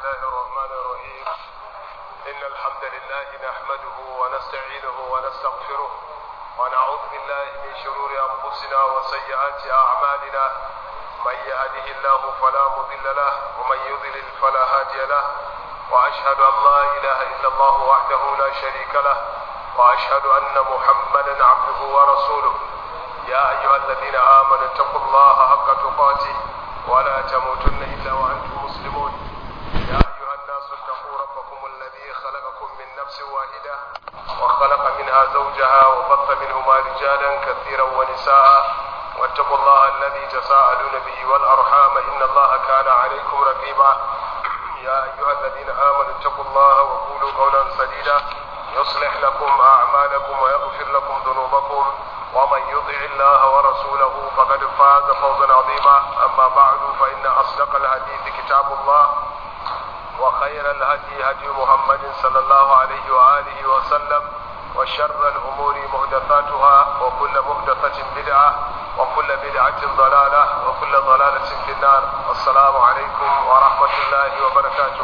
الله الرحمن الرحيم إن الحمد لله نحمده ونستعينه ونستغفره ونعوذ بالله من شرور أنفسنا وسيئات أعمالنا من يهده الله فلا مضل له ومن يضلل فلا هادي له وأشهد أن لا إله إلا الله وحده لا شريك له وأشهد أن محمدا عبده ورسوله يا أيها الذين آمنوا اتقوا الله حق تقاته ولا تموتن إلا وأنتم مسلمون يا أيها الناس اتقوا ربكم الذي خلقكم من نفس واحدة وخلق منها زوجها وبث منهما رجالا كثيرا ونساء واتقوا الله الذي تساءلون به والأرحام إن الله كان عليكم رقيبا يا أيها الذين آمنوا اتقوا الله وقولوا قولا سديدا يصلح لكم أعمالكم ويغفر لكم ذنوبكم ومن يطع الله ورسوله فقد فاز فوزا عظيما أما بعد فإن أصدق الحديث كتاب الله وخير الهدي هدي محمد صلى الله عليه وآله وسلم وشر الأمور محدثاتها وكل محدثة بدعة وكل بدعة ضلالة وكل ضلالة في النار السلام عليكم ورحمة الله وبركاته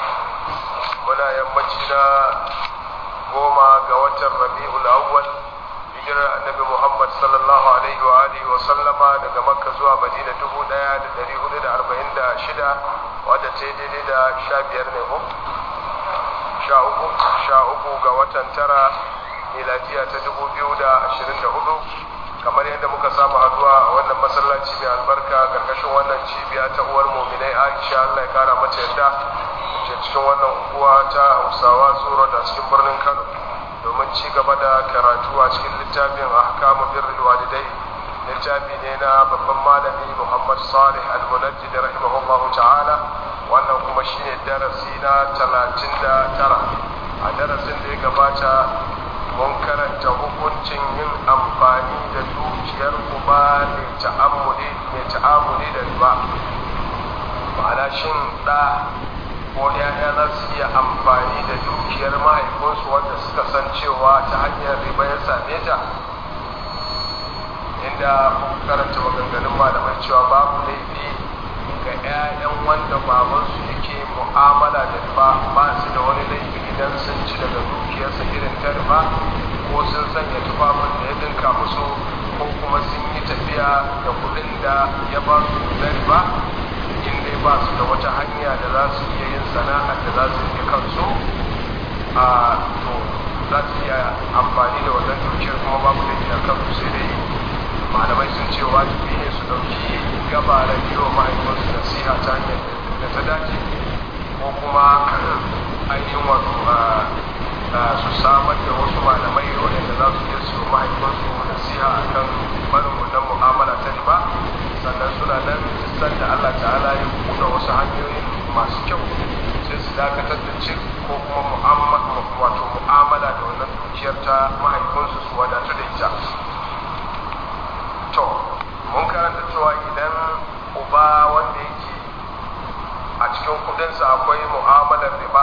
muna yammaci na goma ga watan rabi'ul awwal hijirar annabi muhammad sallallahu alaihi wa alihi wa sallama daga makka zuwa madina dubu daya da dari hudu da arba'in da shida wadda ta yi daidai da sha biyar ne ko sha uku sha uku ga watan tara miladiya ta dubu biyu da ashirin da hudu kamar yadda muka samu haduwa a wannan masallaci mai albarka karkashin wannan cibiya ta uwar muminai aisha allah ya kara mata yadda ke cikin wannan unguwa ta hausawa tsoro da cikin birnin kano domin ci gaba da karatu a cikin littafin ahkamu birrul walidai littafi ne na babban malami muhammad salih al-munajjid rahimahullah ta'ala wannan kuma shine darasi na talatin da tara a darasin da ya gabata mun karanta hukuncin yin amfani da dukiyar uba mai ta'amuli mai ta'amuli da riba ma'ana shin da ko ‘ya'ya za su iya amfani da dukiyar mahaifinsu wanda suka san cewa ta hanyar riba ya same ta inda karanta maganganun malamai cewa babu laifi ga ‘ya'yan wanda babansu yake mu'amala da riba ba su da wani laifi idan sun ci daga dukiyarsa irin ta riba ko sun sanya tufafin da ya dinka musu ko kuma sun yi tafiya da kuɗin da ya ba su na riba in dai ba su da wata hanya da za su iya yin sana'ar da za su yi kansu a to za su iya amfani da wannan dukiyar kuma babu da iya kansu sai dai malamai sun ce wajibi ne su ɗauki gaba da biyo mahaifinsu nasiha ta hanyar da ta dace ko kuma ainihin wato su samar da wasu malamai waɗanda za su iya su mahaifinsu nasiha a kan barin wannan mu'amala ta riba sannan suna nan san da Allah ta'ala ya buɗe wasu hanyoyin masu kyau sai su dakatar da cin ko kuma wato mu'amala da wannan dukiyar ta mahaifinsu su wadatu da ita to mun karanta cewa idan uba wanda yake a cikin kudinsa akwai mu'amalar riba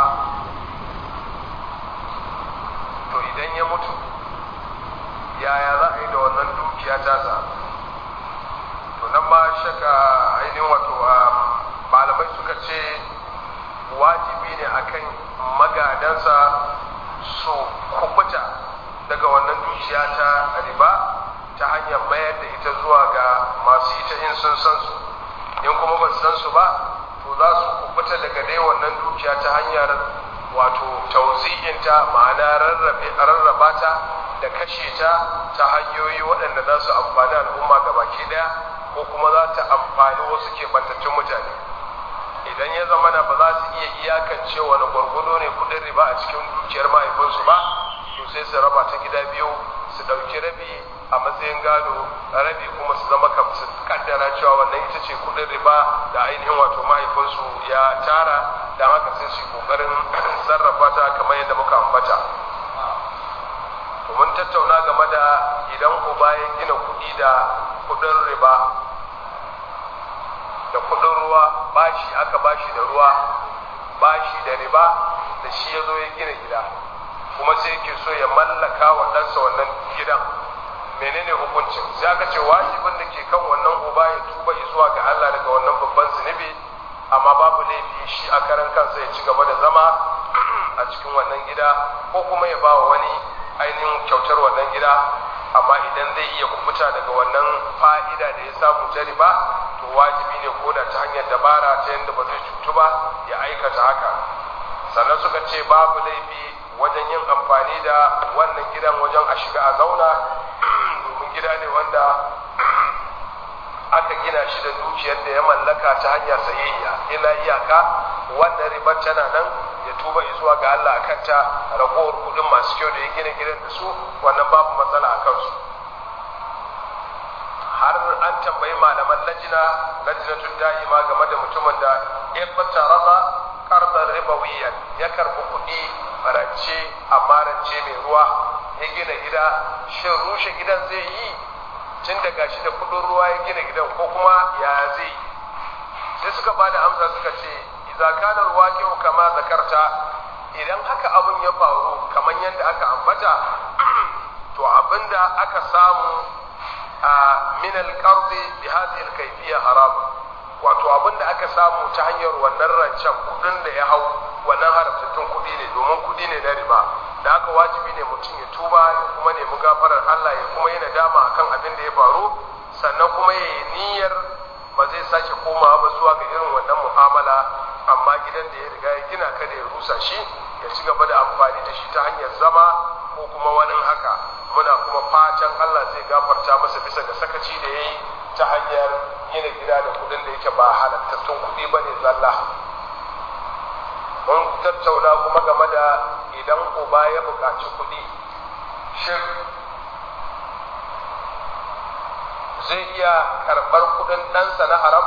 to idan ya mutu yaya za a yi da wannan dukiya tasa to nan ba shaka ainihin wato malamai suka ce wajibi ne akan magadansa su kubuta daga wannan dukiya ta riba ta hanyar mayar da ita zuwa ga masu ita in sun san su in kuma ba su san su ba to za su kubuta daga dai wannan dukiya ta hanyar wato tauzi'inta ma'ana rarraba ta da kashe ta ta hanyoyi waɗanda za su amfani al'umma ga baki ɗaya ko kuma za ta amfani wasu keɓantattun mutane idan ya zama na ba za su iya iyakance wani gwargwado ne kudin riba a cikin dukiyar mahaifinsu ba to sai su raba ta gida biyu su ɗauki rabi a matsayin gado rabi kuma su zama su kaddara cewa wannan ita ce kudin riba da ainihin wato mahaifinsu ya tara da haka sai su kokarin sarrafa ta kamar yadda muka ambata mun tattauna game da idan uba ya gina kuɗi da kuɗin riba da kuɗin ruwa bashi aka bashi da ruwa bashi da riba da shi ya zo ya gina gida kuma sai yake so ya mallaka wa ɗansa wannan gidan menene hukuncin sai aka ce wajibin da ke kan wannan uba ya tuba zuwa ga Allah daga wannan babban zunubi amma babu laifi shi a karan kansa ya ci gaba da zama a cikin wannan gida ko kuma ya ba wa wani ainihin kyautar wannan gida amma idan zai iya kubuta daga wannan fa'ida da ya samu ta riba to wajibi ne ko da ta hanyar dabara ta yadda ba zai cutu ba ya aikata haka sannan suka ce babu laifi wajen yin amfani da wannan gidan wajen a shiga a zauna domin gida ne wanda aka gina shi da dukiyar da ya mallaka ta hanyar sayayya ila iyaka wannan ribar tana nan ya tuba zuwa ga Allah akan ta ragowar kudin masu kyau da ya gina gidan da su wannan babu matsala a kansu har an tambayi malaman lajina lajinatul da'ima game da mutumin da ya fata rasa karbar ribawiyan ya karbi kuɗi rance amma rance mai ruwa ya gina gida shin rushe gidan zai yi tun da gashi da kudin ruwa ya gina gidan ko kuma ya zai yi sai suka ba da amsa suka ce idza kana alwaqi'u kama zakarta idan haka abun ya faru kamar yadda aka ambata to abinda aka samu a min alqard bi hadhihi alkayfiyya haram wato abinda aka samu ta hanyar wannan rancen kudin da ya hau wannan haramtattun kudi ne domin kudi ne na riba da haka wajibi ne mutum ya tuba ya kuma nemi gafarar Allah ya kuma yi nadama akan abin da ya faru sannan kuma ya yi niyyar ba zai sake komawa ba zuwa ga irin wannan mu'amala amma gidan da ya riga ya gina kada ya rusa shi ya ci gaba da amfani da shi ta hanyar zama ko kuma wani haka muna kuma fatan Allah zai gafarta masa bisa ga sakaci da ya yi ta hanyar gina gida da kudin da yake ba halattattun kudi ba ne zalla mun tattauna kuma game da idan uba ya buƙaci kuɗi shin zai iya karɓar kuɗin ɗansa na haram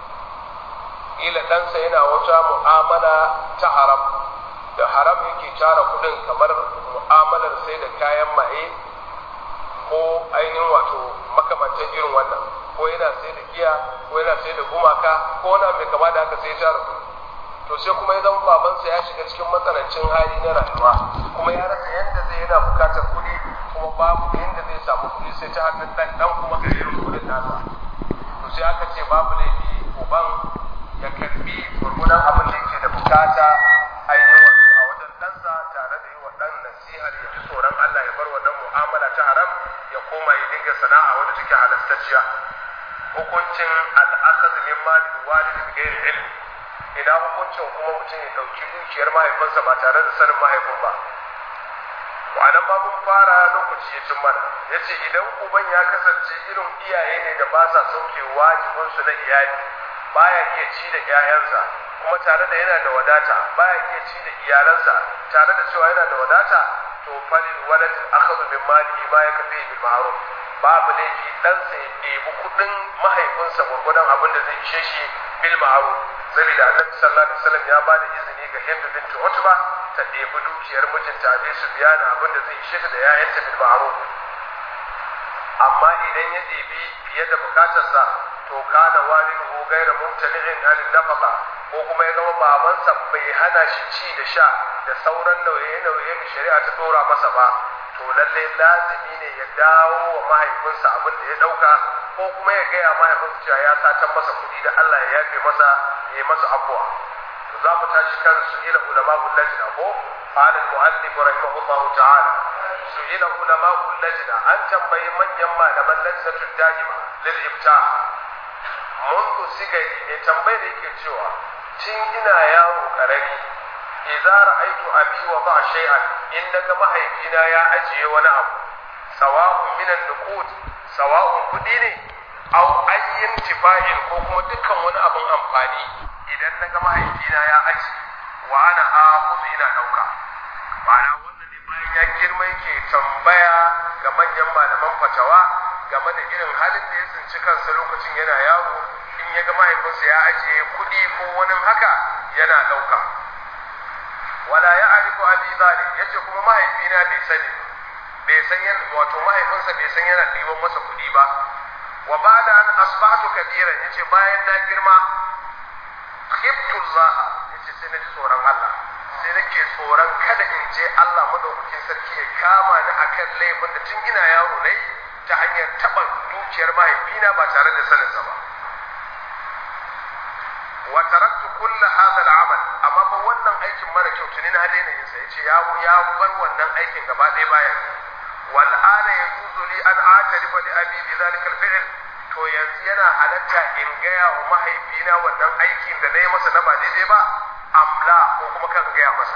ila ɗansa yana wata mu'amala ta haram da haram yake tara kuɗin kamar mu'amalar sai da kayan maye ko ainihin wato makamantan irin wannan ko yana sai da giya ko yana sai da gumaka ko wani mai kama da haka sai tara kuɗi to sai kuma ya zama babansa ya shiga cikin matsanancin hali na rayuwa kuma ya rasa yadda zai yana bukatar kuɗi kuma babu yadda zai samu kuɗi sai ta hannun ɗan ɗan kuma ga irin kuɗin nasa to sai aka ce babu laifi uban ya karbi gurgunan abin da yake da bukata ainihin wato a wajen ɗansa tare da yi wa ɗan nasihar ya ji tsoron Allah ya bar wannan mu'amala ta haram ya koma ya dinga sana'a wadda take halastacciya hukuncin al'akaz min malin walid bi ghairi ilmi ina hukuncin kuma mutum ya ɗauki dukiyar mahaifinsa ba tare da sanin mahaifin ba wa'anan ma mun fara lokaci ya cin mana ya ce idan uban ya kasance irin iyaye ne da ba sa sauke wajibinsu na iyali baya iya ci da 'ya'yansa kuma tare da yana da wadata baya iya ci da iyalansa tare da cewa yana da wadata to falil walad akhadhu min malihi ma yakfi bil ma'ruf babu laifi ɗansa ya ɗebi kuɗin mahaifinsa gwargwadon abin da zai ishe shi bil ma'ruf saboda annabi sallallahu alaihi wasallam ya bada izini ga Hind bint Utba ta ɗebi dukiyar mijinta Abi Sufyan abin da zai ishe ta da ƴaƴanta bil ma'ruf amma idan ya ɗebi fiye da bukatarsa to kana walidu gaira mumtani'in an nafaqa ko kuma ya zama babansa bai hana shi ci da sha da sauran nauye-nauye da shari'a ta dora masa ba to lalle lazimi ne ya dawo wa mahaifinsa abin da ya dauka ko kuma ya gaya mahaifinsa cewa ya satan masa kuɗi da Allah ya yafe masa ya yi masa abuwa to za mu tashi kan su ila ulama lajna ko qala al-mu'allif rahimahullahu ta'ala su ila ulama lajna an tambayi manyan malaman lajnatud da'ima lil iftah mundu sigari mai tambayar yake cewa tun ina yaro karami idza ra'aytu abi wa ba shay'an in daga mahaifina ya ajiye wani abu sawa'un minan nuqud sawa'un kudi ne aw ayyin tifa'in ko kuma dukkan wani abun amfani idan naga mahaifina ya ajiye wa ana akhudhu ina dauka ma'ana wannan ne bayan ya girma yake tambaya ga manyan malaman fatawa game da irin halin da ya tsinci kansa lokacin yana yaro in ya ga mahaifinsa ya ajiye kuɗi ko wani haka yana ɗauka wala ya arifu abi zalik yace kuma mahaifina bai sani bai san yana wato mahaifinsa bai san yana ɗiban masa kuɗi ba wa ba'da an asbahtu kabiran yace bayan na girma khiftullah yace sai na ji tsoron Allah sai nake tsoron kada in je Allah madaukakin sarki ya kama ni akan laifin da tun ina yaro nayi ta hanyar taɓa dukiyar mahaifina ba tare da saninsa ba wa fataraktu kulla hadha al'amal amma fa wannan aikin mara kyau tuni na daina yin sa yace ya ya bar wannan aikin gaba ɗaya bayan wal ana yajuzu li an atarifa li abi bi zalika al to yanzu yana halatta in gaya wa mahaifina wannan aikin da na yi masa na ba daidai ba amla ko kuma kan gaya masa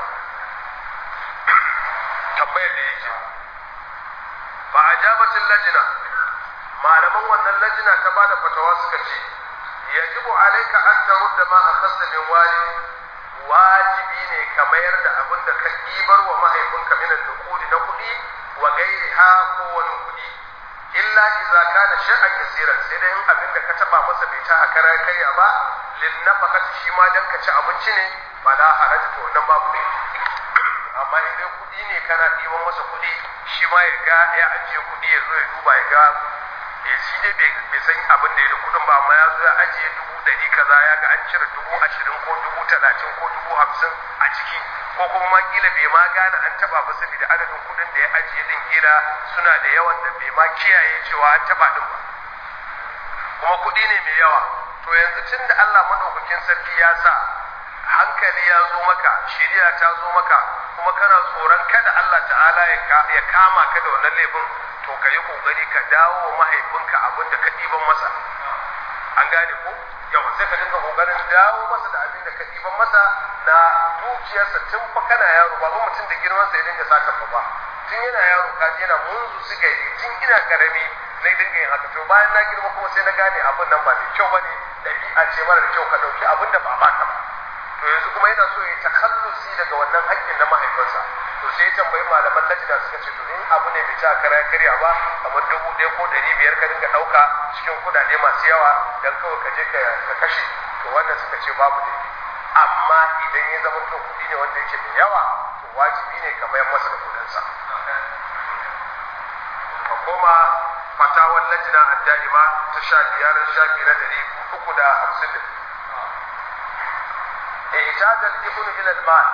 tambayar da yake ba a jabatin lajina malaman wannan lajina ta bada fatawa suka ce yajibu alaika an tarudda ma akhadta min wali wajibi ne ka mayar da abin da ka ɗibar wa mahaifinka minan nukudi na kuɗi wa gairiha ko wani kuɗi illa idza kana shay'an yasiran sai dai in abin da ka taba masa bai ta hakara kaiya ba lin nafaqati shi ma dan ka ci abinci ne bala haraji to wannan babu ne amma in dai kudi ne kana ɗiban masa kudi shi ma ya ga ya ajiye kudi ya zo ya duba ya ga ya shi dai bai san abin da ya da kudin ba amma ya zo ya ajiye dubu ɗari kaza ya ga an cire dubu ashirin ko dubu talatin ko dubu hamsin a ciki ko kuma ma kila bai ma gane an taba ba saboda adadin kudin da ya ajiye din kila suna da yawan da bai ma kiyaye cewa an taba din ba kuma kudi ne mai yawa to yanzu tun da Allah madaukakin sarki ya sa hankali ya zo maka shari'a ta zo maka kuma kana tsoron kada Allah ta'ala ya kama ka da wannan laifin to ka yi kokari ka dawo wa mahaifinka abin da ka ɗiban masa an gane ko yau sai ka dinga kokarin dawo masa da abin da ka ɗiban masa na dukiyarsa tun fa kana yaro ba mutum da girman sa ya dinga saka ba tun yana yaro ka ji yana munzu su gari tun ina karami na dinga yin haka to bayan na girma kuma sai na gane abin nan ba mai kyau bane ɗabi'a ce mara da kyau ka ɗauki abin da ba ba ka ba to yanzu kuma yana so ya takallusi daga wannan haƙƙin na mahaifinsa to sai ya tambayi malaman lajina suka ce to in abu ne bai ta kara karya ba kamar dubu ɗaya ko ɗari biyar ka dinga ɗauka cikin kuɗaɗe masu yawa dan kawai ka je ka kashe to wannan suka ce babu laifi amma idan ya zama to kuɗi ne wanda yake mai yawa to wajibi ne ka mayar masa da kuɗinsa ka koma fatawar lajina a da'ima ta sha biyar shafi na ɗari uku da hamsin da ihtaja al-ibnu ila al-mal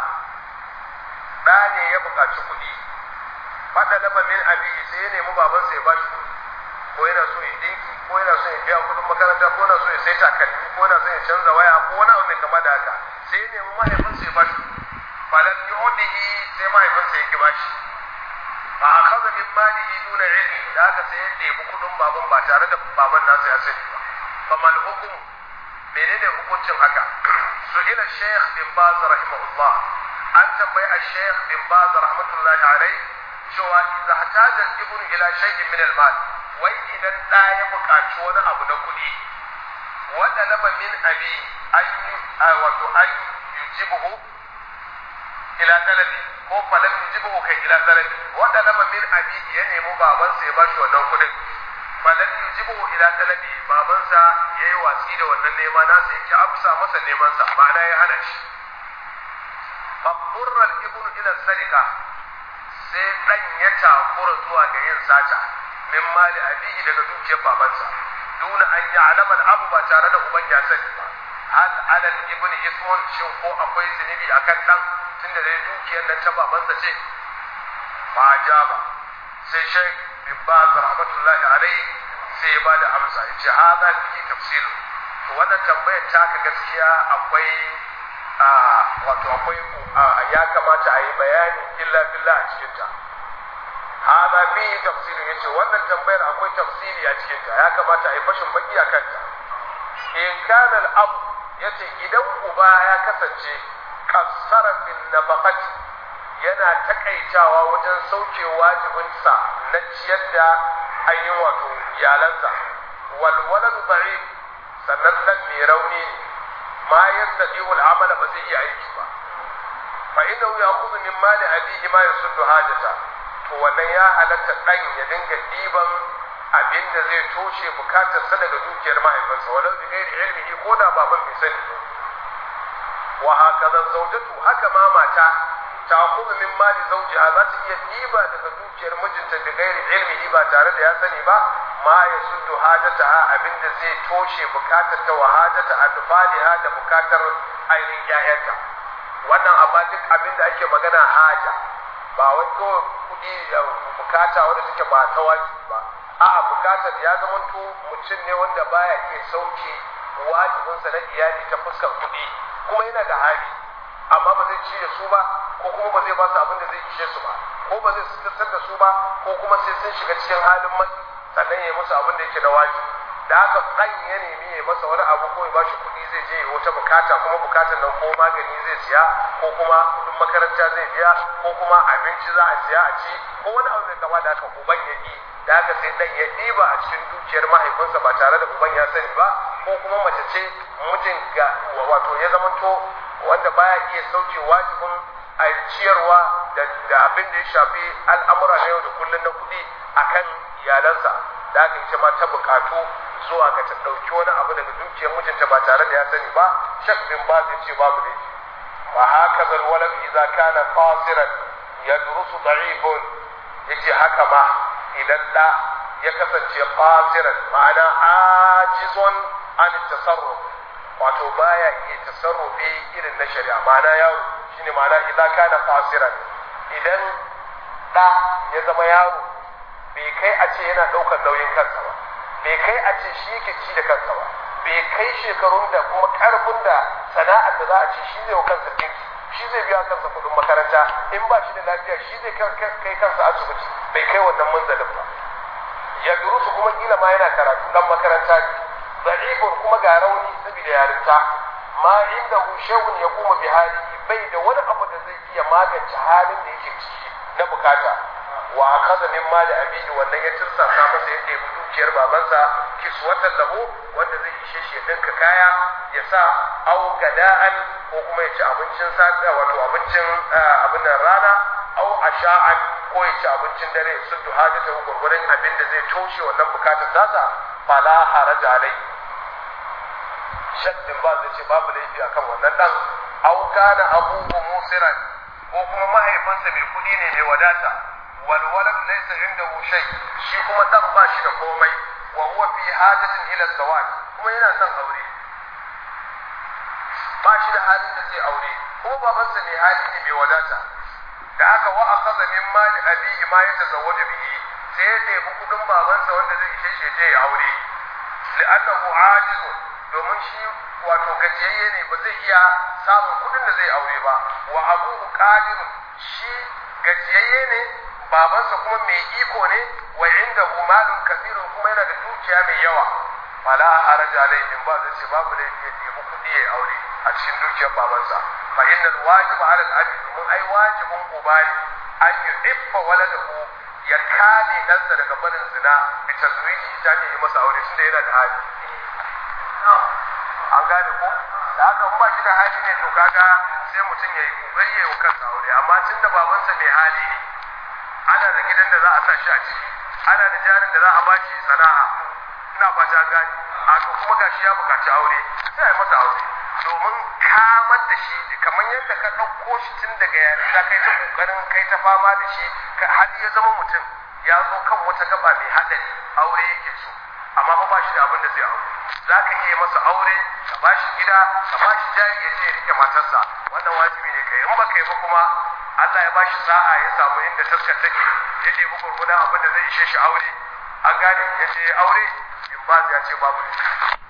da ne ya buƙaci kuɗi fada laba min abihi sai ya nemi babansa ya bashi kuɗi ko yana so ya dinki ko yana so ya biya kuɗin makaranta ko yana so ya sai takalmi ko yana so ya canza waya ko wani abu mai kama da haka sai ya nemi mahaifinsa ya bashi falan yu'dihi sai mahaifinsa ya ki bashi fa akhadha min malihi duna ilmi da haka sai ya nemi kuɗin baban ba tare da baban nasa ya sani ba fa mal hukum menene hukuncin haka su'ila shaykh bin baz rahimahullah an tambayi al-shaykh bin baz rahmatullahi alayhi cewa idza hataja al-ibnu ila shay'in min al-mal wai idan da ya buƙaci wani abu na kuɗi wanda laba min abi an wato an yujibuhu ila talabi ko falam yujibuhu kai ila talabi wanda laba min abi ya nemi babansa ya bashi wannan kuɗin falam yujibuhu ila talabi babansa yayi watsi da wannan nema nasa yake amsa masa neman sa ma'ana ya hana shi faburra al-ibnu ila sarika sai dan ya takura zuwa ga yin sata min mali abihi daga dukiyar babansa duna an ya'lama al-abu ba tare da uban ya sani ba hal ala al-ibni ismun shin ko akwai zunubi akan dan tunda da dukiyar nan ta babansa ce ba jaba sai shaykh bin baz rahmatullahi alayhi sai ya bada amsa yace hadha fi tafsilu to wannan tambayar taka gaskiya akwai wato akwai ya kamata a yi bayani illa billah a cikin ta hada bi tafsirin yace wannan tambayar akwai tafsiri a cikin ta ya kamata a yi fashin baki a kanta in kana al-ab yace idan uba ya kasance kasara fil nafaqati yana takaitawa wajen sauke wajibinsa na ciyar da ainihin wato iyalansa wal waladu da'if sannan dan mai rauni ne ma yastati wal amala ba zai iya aiki ba fa innahu ya'khudhu min mali abihi ma yasuddu hajata to wannan ya halatta dan ya dinga diban abin da zai toshe bukatar sa daga dukiyar mahaifinsa walau bi ghairi ilmihi ko da baban bai sani wa hakaza zawjatu haka ma mata ta'khudhu min mali zawjiha za ta iya diba daga dukiyar mijinta bi ghairi ilmihi ba tare da ya sani ba ma ya suddu hajataha abinda zai toshe bukatar ta wa hajata adfaliha da bukatar ainihin ƴaƴanta wannan amma duk abinda ake magana haja ba wai kawai kuɗi da bukata wanda take ba ta wajibi ba a'a bukatar ya zamanto mutum ne wanda baya iya sauke wajibinsa na iyali ta fuskar kuɗi kuma yana da hali amma ba zai ci da su ba ko kuma ba zai ba su abin da zai ishe su ba ko ba zai sutar da su ba ko kuma sai sun shiga cikin halin matsi sannan ya musu abin da yake na wajibi da haka ɗan ya nemi ya masa wani abu ko ya bashi kuɗi zai je wata bukata kuma bukatar nan ko magani zai siya ko kuma kuɗin makaranta zai biya ko kuma abinci za a siya a ci ko wani abu mai kama da haka uban ya ƙi da haka sai ɗan ya ɗiba a cikin dukiyar mahaifinsa ba tare da uban ya sani ba ko kuma mace ce mijin ga wato ya zamanto wanda baya iya sauke wajibin a ciyarwa da abin da ya shafi al'amura na yau da kullum na kuɗi akan iyalansa da aka ita ma ta bukatu zuwa ga ta ɗauki wani abu daga dukiyar mijinta ba tare da ya sani ba shak bin ba zai ce babu ne fa haka zal walad idza kana qasiran yadrusu da'ifun yace haka ma idan da ya kasance qasiran ma'ana ajizun an tasarruf wato baya iya tasarrufi irin na shari'a ma'ana yaro shine ma'ana idza kana qasiran idan da ya zama yaro bai kai a ce yana ɗaukar nauyin kansa ba bai kai a ce shi yake ci da kansa ba bai kai shekarun da kuma ƙarfin da sana'ar da za a ce shi zai wa kansa ɗinki shi zai biya kansa kuɗin makaranta in ba shi da lafiya shi zai kai kansa asibiti bai kai wannan manzalin ba ya durusu kuma kila ma yana karatu dan makaranta ne da'ifun kuma ga rauni saboda yarinta ma inda hu shehun ya kuma bi hali bai da wani abu da zai iya magance halin da yake ciki na bukata wa akaza min mali abihi wannan ya tursasa masa yake bi dukiyar babansa kiswatan lahu wanda zai ishe shi ya dinka kaya ya sa au gada'an ko kuma ya ci abincin safiya wato abincin abin nan rana au asha'an ko ya ci abincin dare sun duha da ta gurgurin abin da zai toshe wannan bukatar tasa fala haraja alai shaddin ba zai ce babu laifi akan wannan dan au kana abubu musiran ko kuma mahaifinsa mai kudi ne mai wadata walwalad laysa indahu shay shi kuma dan ba shi da komai wa huwa fi hajatin ila zawaj kuma yana son aure ba shi da halin da zai aure kuma babansa mai hali ne mai wadata da haka wa akaza min mali abihi ma ya tazawwaju bihi sai ya ɗebi kudin babansa wanda zai ishe shi je ya aure li'annahu ajizun domin shi wato gajiyayye ne ba zai iya samun kudin da zai aure ba wa abuhu qadirun shi gajiyayye ne babansa kuma mai iko ne wa inda malun kasirun kuma yana da dukiya mai yawa fala haraja alaihim ba zai ce babu laifi ya nemi kuɗi ya aure a cikin dukiyar babansa fa innal wajiba ala al-abi domin ai wajibin uba ne an yuhibba waladahu ya kame ɗansa daga barin zina bi tazwiji ta ne yi masa aure tunda yana da hali an gane ko da haka in ba shi da hali ne to kaga sai mutum ya yi kokari ya yi kansa aure amma tunda babansa mai hali ne ana da gidan da za a sa shi a ciki ana da jarin da za a bashi sana'a ina fata gani a to kuma gashi ya bukaci aure sai a yi masa aure domin kamar da shi kamar yadda ka ɗauko shi tun daga yarinta kai ta ƙoƙarin kai ta fama da shi har ya zama mutum ya zo kan wata gaba mai haɗari aure yake so amma fa ba shi da abin da zai aure za ka iya masa aure ka ba shi gida ka ba shi jari ya je ya rike matarsa wannan wajibi ne kai in ba kai ba kuma Allah ya ba shi sa'a ya samu inda taskar take ya ɗebi gurgudan abin da zai ishe shi aure an gane ya je aure in ba ya ce babu ne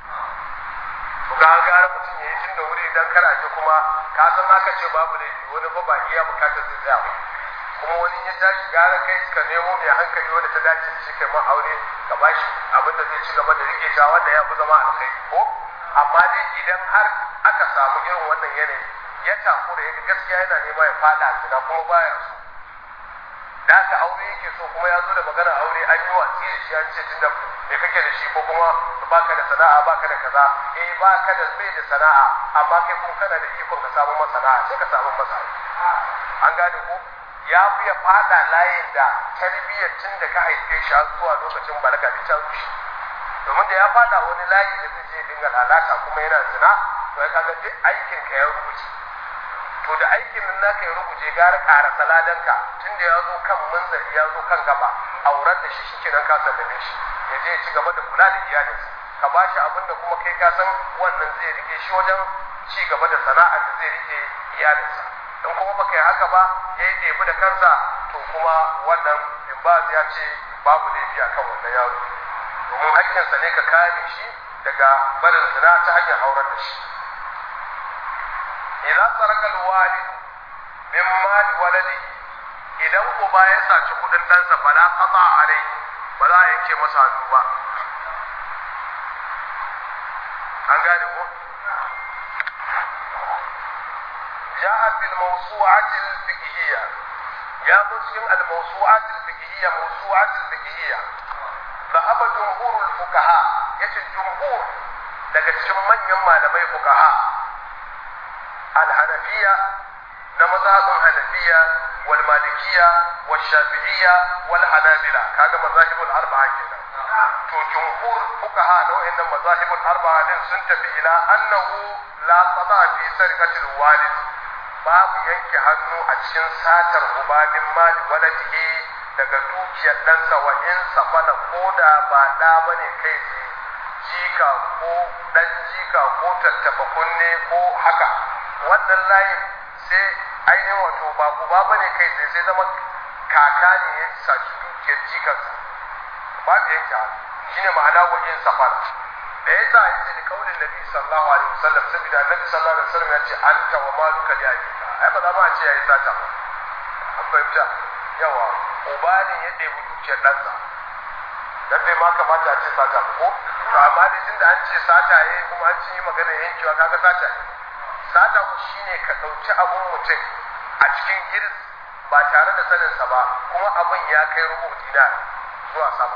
ga gara mutum ya yi tun da wuri idan kana ji kuma ka san aka ce babu ne wani fa ba iya bukatar zai tsaya ba kuma wani ya tashi gara kai ka nemo mai hankali wanda ta dace da shi kai man aure ka bashi abin da zai ci gaba da rike ta wanda ya fi zama alkhairi ko amma dai idan har aka samu irin wannan yanayi ya takura ya gaskiya yana nema ya fada zina kuma baya so da aka aure yake so kuma ya zo da magana aure an yi watsi da shi an ce tunda me kake da shi ko kuma baka da sana'a baka da kaza eh baka da bai da sana'a amma kai kun kana da ikon ka samu masa sana'a sai ka samu masa an gane ko ya fi ya fada layin da tarbiyyar tun da ka haife shi har zuwa lokacin balaga da can rushe domin da ya fada wani layi da zai je dinga lalata kuma yana zina to ya kaga duk aikin ka ya rubuce to da aikin nan naka ya rubuce gara ƙara saladanka tun da ya zo kan manzari ya zo kan gaba aurar da shi shike nan ka sallame shi ya je ya ci gaba da kula da iyalinsa ka ba shi abin da kuma kai ka san wannan zai rike shi wajen ci gaba da sana'ar da zai rike iyalinsa in kuma baka yi haka ba ya yi ɗebi da kansa to kuma wannan in ba ya ce babu laifi a kan wannan yaro domin hakkinsa ne ka kare shi daga barin zina ta hanyar aurar da shi idan sarakal walid min mali waladi idan uba ya saci kudin ɗansa fala qata alai ba za a yanke masa hannu ba an gane ko جاء في الموسوعة الفقهية يا مسلم الموسوعة الفقهية موسوعة الفقهية ذهب جمهور الفقهاء يجي الجمهور daga cikin manyan malamai fukaha alhanafiya na mazhabin hanafiya wal malikiya wal shafi'iyya wal hanabila kaga mazahibul arba'a kenan to jumhur fukaha na wayannan mazahibul arba'a din sun tafi ila annahu la qada fi sarqatil walid babu yanke hannu a cikin satar uba min mali waladihi daga dukiyar ɗansa wa in safala ko da ba ɗa bane kai tsaye jika ko ɗan jika ko tattaba kunne ko haka wannan layin sai ainihin wato ba uba bane kai tsaye sai zama kaka ne ya saci dukiyar jikansa babu yanke hannu shine ma'ana wa in safala da ya sa yace da kaulin nabi sallallahu alaihi wasallam saboda annabi sallallahu alaihi wasallam ya ce anta wa maluka li abika ai ba za ma a ce yayi sata ba an fahimta yawa uba ne ya ɗebi dukiyar ɗansa dan bai ma kamata a ce sata ba ko to amma da tunda an ce sata yayi kuma an ci magana yankewa kaga sata ne sata ku shine ka ɗauki abun mutum a cikin girs ba tare da saninsa ba kuma abun ya kai rubu dinar zuwa sama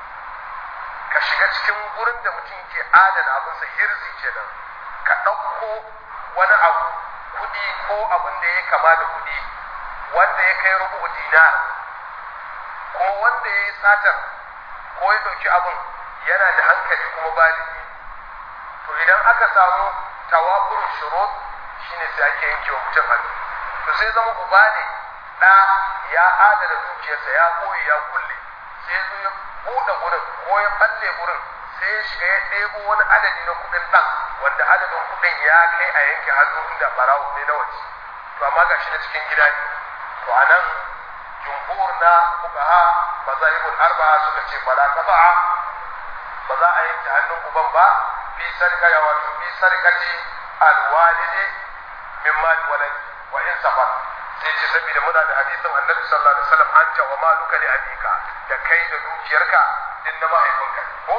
ka shiga cikin gurin da mutum ke adana abinsa hirzi kenan ka ɗauko wani abu kuɗi ko abin da ya kama da kuɗi wanda ya kai rubu dinar kuma wanda ya yi satar ko ya ɗauki abin yana da hankali kuma baligi to idan aka samu tawakurun shurut shine sai ake yanke wa mutum hannu to sai zama uba ne ɗa ya adana dukiyarsa ya koyi ya kulle sai zo ya buɗe gurin ko ya balle gurin sai ya shiga ya ɗebo wani adadi na kuɗin ɗan wanda adadin kuɗin ya kai a yanke hannu inda ɓarawo ne na waje to amma ga shi na cikin gida ne to a nan jumhur na fuqaha mazahibul arba'a suka ce bala qata'a ba za a yanke hannun uban ba fi sarka ya wato fi sarkati alwalidi min mali walad wa in safar sai ce saboda muna da hadisin annabi sallallahu alaihi wasallam anta wa maluka li abika da kai da dukiyarka din na mahaifinka ko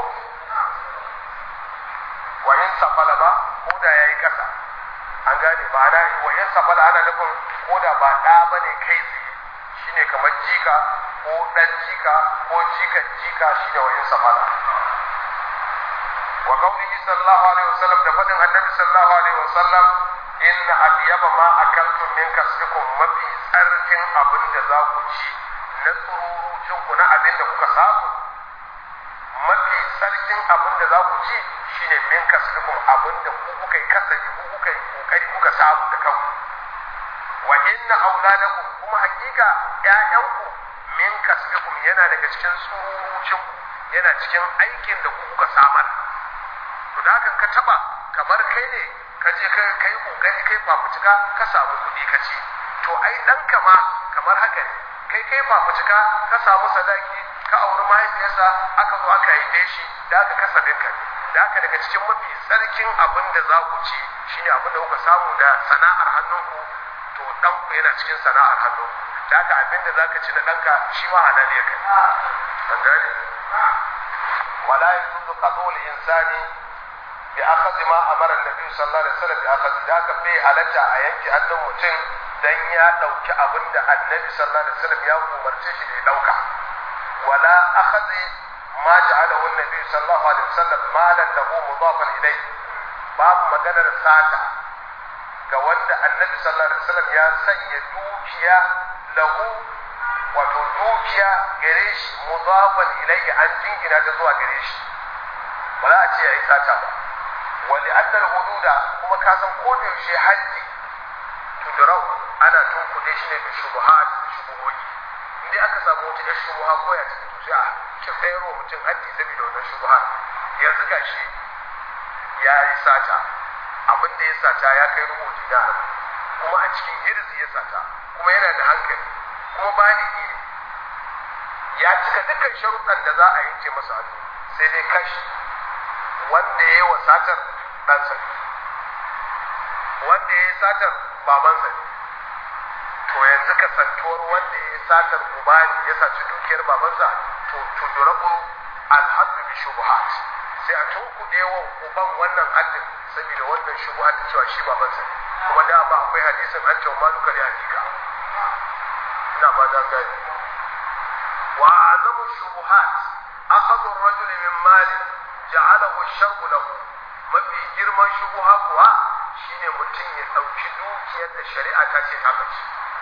wa in safala ba ko da yayi kasa an gane ba ana wa in safala ana nufin ko da ba da bane kai tsaye shine kamar jika ko dan jika ko jikan jika shine wa in safala wa qawlihi sallallahu alaihi wasallam da fadin annabi sallallahu alaihi wasallam inna atyaba ma akaltum min kasbikum mafi tsarkin abin da za ku ci na tsururucin ku na abin da kuka samu mafi tsarkin abin da za ku ci shine min kasbikum abin da ku kuka yi kasabi ku kuka yi kokari kuka samu da kanku wa inna auladakum kuma hakika ƴaƴanku min kasbikum yana daga cikin tsururucin ku yana cikin aikin da ku kuka samar to da hakan ka taba kamar kai ne ka je ka kai kokari kai fafutuka ka samu kuɗi ka ci to ai ɗanka ma kamar haka ne kai kai fafutuka ka samu sadaki ka auri mahaifiyarsa aka zo aka haife shi da aka kasabin ka da aka daga cikin mafi tsarkin abin da za ku ci shine abin da kuka samu da sana'ar hannunku to ɗanku yana cikin sana'ar hannunku da aka abin da za ka ci na ɗanka shi ma halal ya kai an gane wala yajuzu qatl insani bi akhadhi ma amara annabi sallallahu alaihi wasallam bi akhadhi da ka bai halatta a yanke hannun mutum dan ya dauki abin da annabi sallallahu alaihi wasallam ya umarce shi da ya dauka wala akhadhi ma ja'alahu annabi sallallahu alaihi wasallam malan lahu mudafan ilayhi babu maganar sata ga wanda annabi sallallahu alaihi wasallam ya sanya dukiya lahu wato dukiya gare shi mudafan ilayhi an jingina ta zuwa gare shi ba za a ce yayi sata ba wali annal hududa kuma ka san ko da yaushe haji tudrau ana tunkuɗe shi ne da shubuhat da shubuhoyi indai aka samu wata yar shubuha ko ya cikin to sai a ki tsayarwa mutum haji saboda wannan shubuhat yanzu gashi ya yi sata abin da ya sata ya kai rubu dinar kuma a cikin hirzi ya sata kuma yana da hankali kuma baligi ne ya cika dukkan sharuɗan da za a yanke masa hannu sai dai kashi wanda ya yi wa satar ɗansa ne wanda ya yi satar babansa ne to yanzu kasantuwar wanda ya yi satar uba ne ya saci dukiyar babansa to tudurabu alhaddu bi shubuhat sai a tunkuɗe wa uban wannan haddin saboda wannan shubuhat cewa shi babansa ne kuma da ba akwai hadisin an cewa maluka ne hakika ina ba dan gani wa azamu shubuhat akhadhu ar-rajul min mali ja'alahu ash-shar'u lahu mafi girman shubuha kuwa shine mutum ya dauki dukiyar da shari'a ta ce ta bace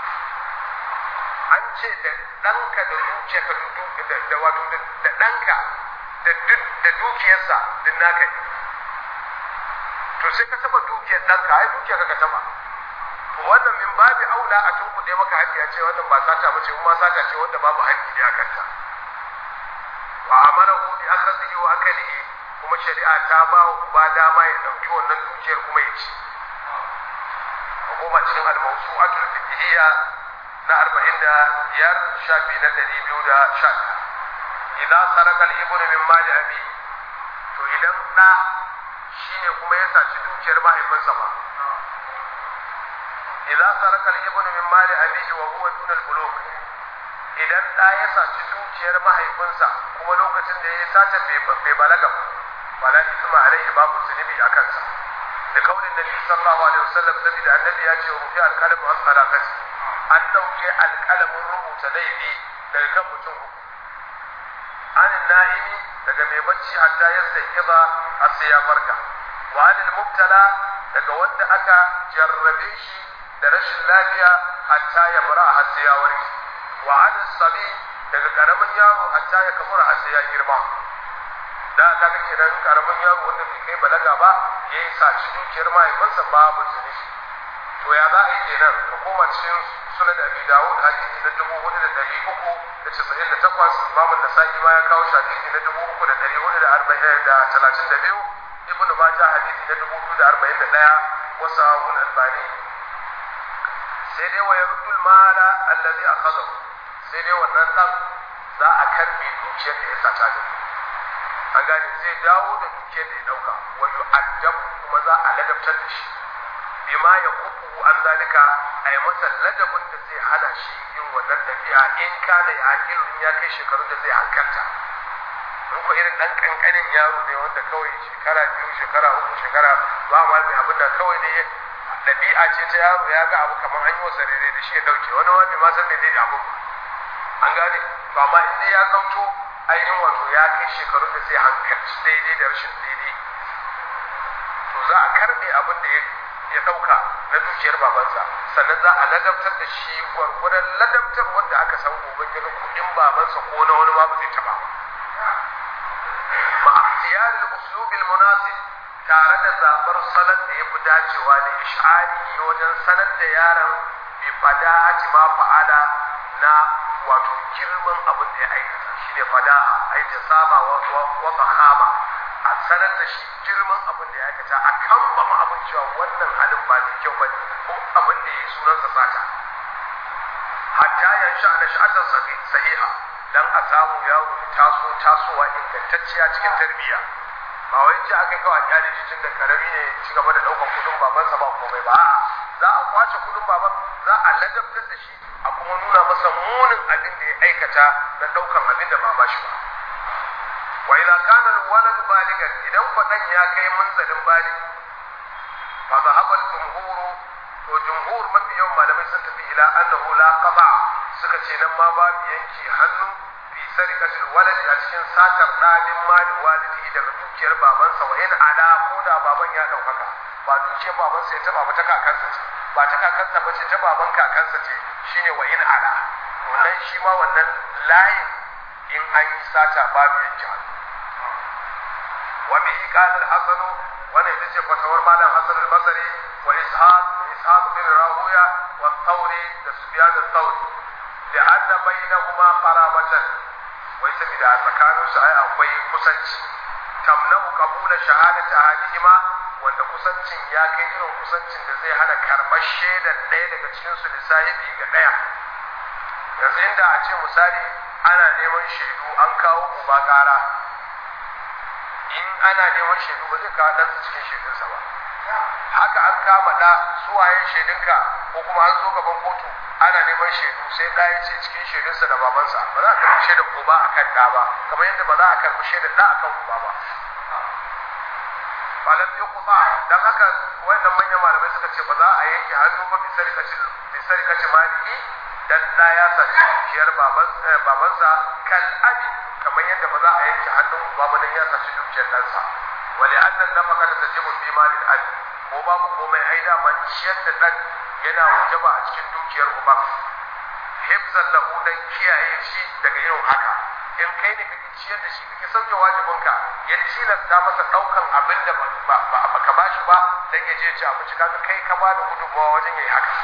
an ce da ɗanka da dukiyarka da da wato da ɗanka da dukiyarsa din naka ne to sai ka taba dukiyar ɗanka ai dukiyar ka taba wannan min babi aula a tunkuɗe maka haƙƙi ya ce wannan ba sata ba ce kuma sata ce wanda babu haƙƙi ne a kanta wa amarahu bi akhadhihi wa akalihi kuma shari'a ta ba wa uba dama ya ɗauki wannan dukiyar kuma ya ci hukuma cikin al-mawsu'atul fiqhiyya na arba'in da biyar shafi na ɗari biyu da sha idan sarakal ibnu min mali abi to idan ɗa shine kuma ya saci dukiyar mahaifinsa ba idan sarakal ibnu min mali abihi wa huwa dun al bulugh idan ɗa ya saci dukiyar mahaifinsa kuma lokacin da ya sata bai balaga ba wala isma alaihi babu zunubi a kansa da kaulin nabi sallallahu alaihi wasallam saboda annabi ya ce rufi alqalamu an salakati an dauke alqalamin rubuta laifi daga kan mutum uku anin na'imi daga mai bacci hatta ya sai kiza har sai ya farka wa anil mubtala daga wanda aka jarrabe shi da rashin lafiya hatta ya bara har sai ya warke wa anil sabi daga karamin yaro hatta ya kamura har sai ya girma da aka ga kenan karamin yaro wanda bai kai balaga ba ya yi saci dukiyar mahaifinsa babu zunubi to ya za a yi kenan ka koma cikin sunan abi dawud hadisi na dubu hudu da dari uku da casa'in da takwas imamun da sa'i ma ya kawo shi hadisi na dubu uku da dari hudu da arba'in da talatin da biyu ibnu majah hadisi na dubu biyu da arba'in da ɗaya wasu ahun albani sai dai wa yarudul mala allazi akhadahu sai dai wannan dan za a karbe dukiyar da ya sata da an gane zai dawo da dukiyar da ya dauka wa yu'addab kuma za a ladabtar da shi bima ya kuku an zalika a yi masa ladabin da zai hana shi yin wannan ɗabi'a in kana ya in ya kai shekarun da zai hankalta in ko irin ɗan ƙanƙanin yaro ne wanda kawai shekara biyu shekara uku shekara ba ma mai abin da kawai ne ɗabi'a ce ta yaro ya ga abu kamar an yi wasa daidai da shi ya ɗauke wani ma bai ma san daidai da abin ba an gane to amma in dai ya zamto ainihin wato ya kai shekarun da zai hankalci daidai da rashin daidai to za a karɓe abin da ya ya ɗauka na dukiyar babansa sannan za a ladabtar da shi gwargwadon ladabtar wanda aka san gobe ya kuɗin babansa ko na wani ma ba zai taɓa ba ma ikhtiyarin uslubil munasib tare da zaɓar salon da ya fi dacewa da ish'ari wajen sanar da yaron bi fada ma fa'ala na wato girman abin da ya aikata shine fada ai ta sama wa tsahama a sanar da shi girman abin da ya aikata a kan ba ma abin cewa wannan halin ba da kyau ba ko abin da ya yi sunansa sata hatta ya sha da sha'atar sahiha dan a samu yaro ya taso tasowa ingantacciya cikin tarbiyya ba wai ji aka kawai kyale shi tun da karami ne ci gaba da ɗaukar kudin babansa ba komai ba a'a za a kwace kudin baban za a ladabtar da shi a kuma nuna masa munin abin da ya aikata na ɗaukan abin da ba ba shi ba wa idza kana alwalad baligan idan fadan ya kai munzalin balig fa zahaba al-jumhur to jumhur mafi yawan malamai sun tafi ila annahu la qada suka ce nan ma babu yanke hannu fi sarikatul walad a cikin satar dalin mali walidi daga dukiyar babansa wa in ala ko da baban ya daukaka ba dukiyar babansa ya taba ba ta kakansa ce ba ta kakansa ba ce ta baban kakansa ce shine wa in ala to nan shi ma wannan layin in an yi sata babu yanke hannu وبه قال الحسن وانا يتجه فتور مالا حسن البصري وإسحاق وإسحاق بن راهوية والثوري لسفيان الثوري لأن بينهما قرابة ويسمي ده مكانه سعي أقوي كسنج تمنع قبول شهادة أحدهما wanda kusancin ya kai irin kusancin da zai hana karɓar shaidar ɗaya daga cikinsu lissahibi ga ɗaya yanzu inda a ce misali ana neman shaidu an kawo uba ƙara in ana neman shaidu ba zai kawo ɗansa cikin shaidunsa ba haka an kama ɗa suwayen shaidunka ko kuma an zo gaban kotu ana neman shaidu sai ɗa ya ce cikin shaidunsa da babansa ba za a karɓi shaidar uba a kan ɗa ba kamar yadda ba za a karɓi shaidar ɗa a kan uba ba malam ya kuma don haka wannan manyan malamai suka ce ba za a yanke hannu ba bisari kaci maliki dan ɗa ya saci dukiyar babansa kan abi kamar yadda ba za a yanke hannun uba ba dan ya saci dukiyar ɗansa wali annan na maka da tajibu fi malin abi ko babu komai ai dama ciyar da ɗan yana wajaba a cikin dukiyar uba hifzan lahu dan kiyaye shi daga irin haka in kai ne kake ciyar da shi kake sauke wajibinka ya tilasta masa ɗaukan abin da ba ka bashi ba dan ya je ci abinci kaga kai ka ba da gudunmawa wajen yayi haka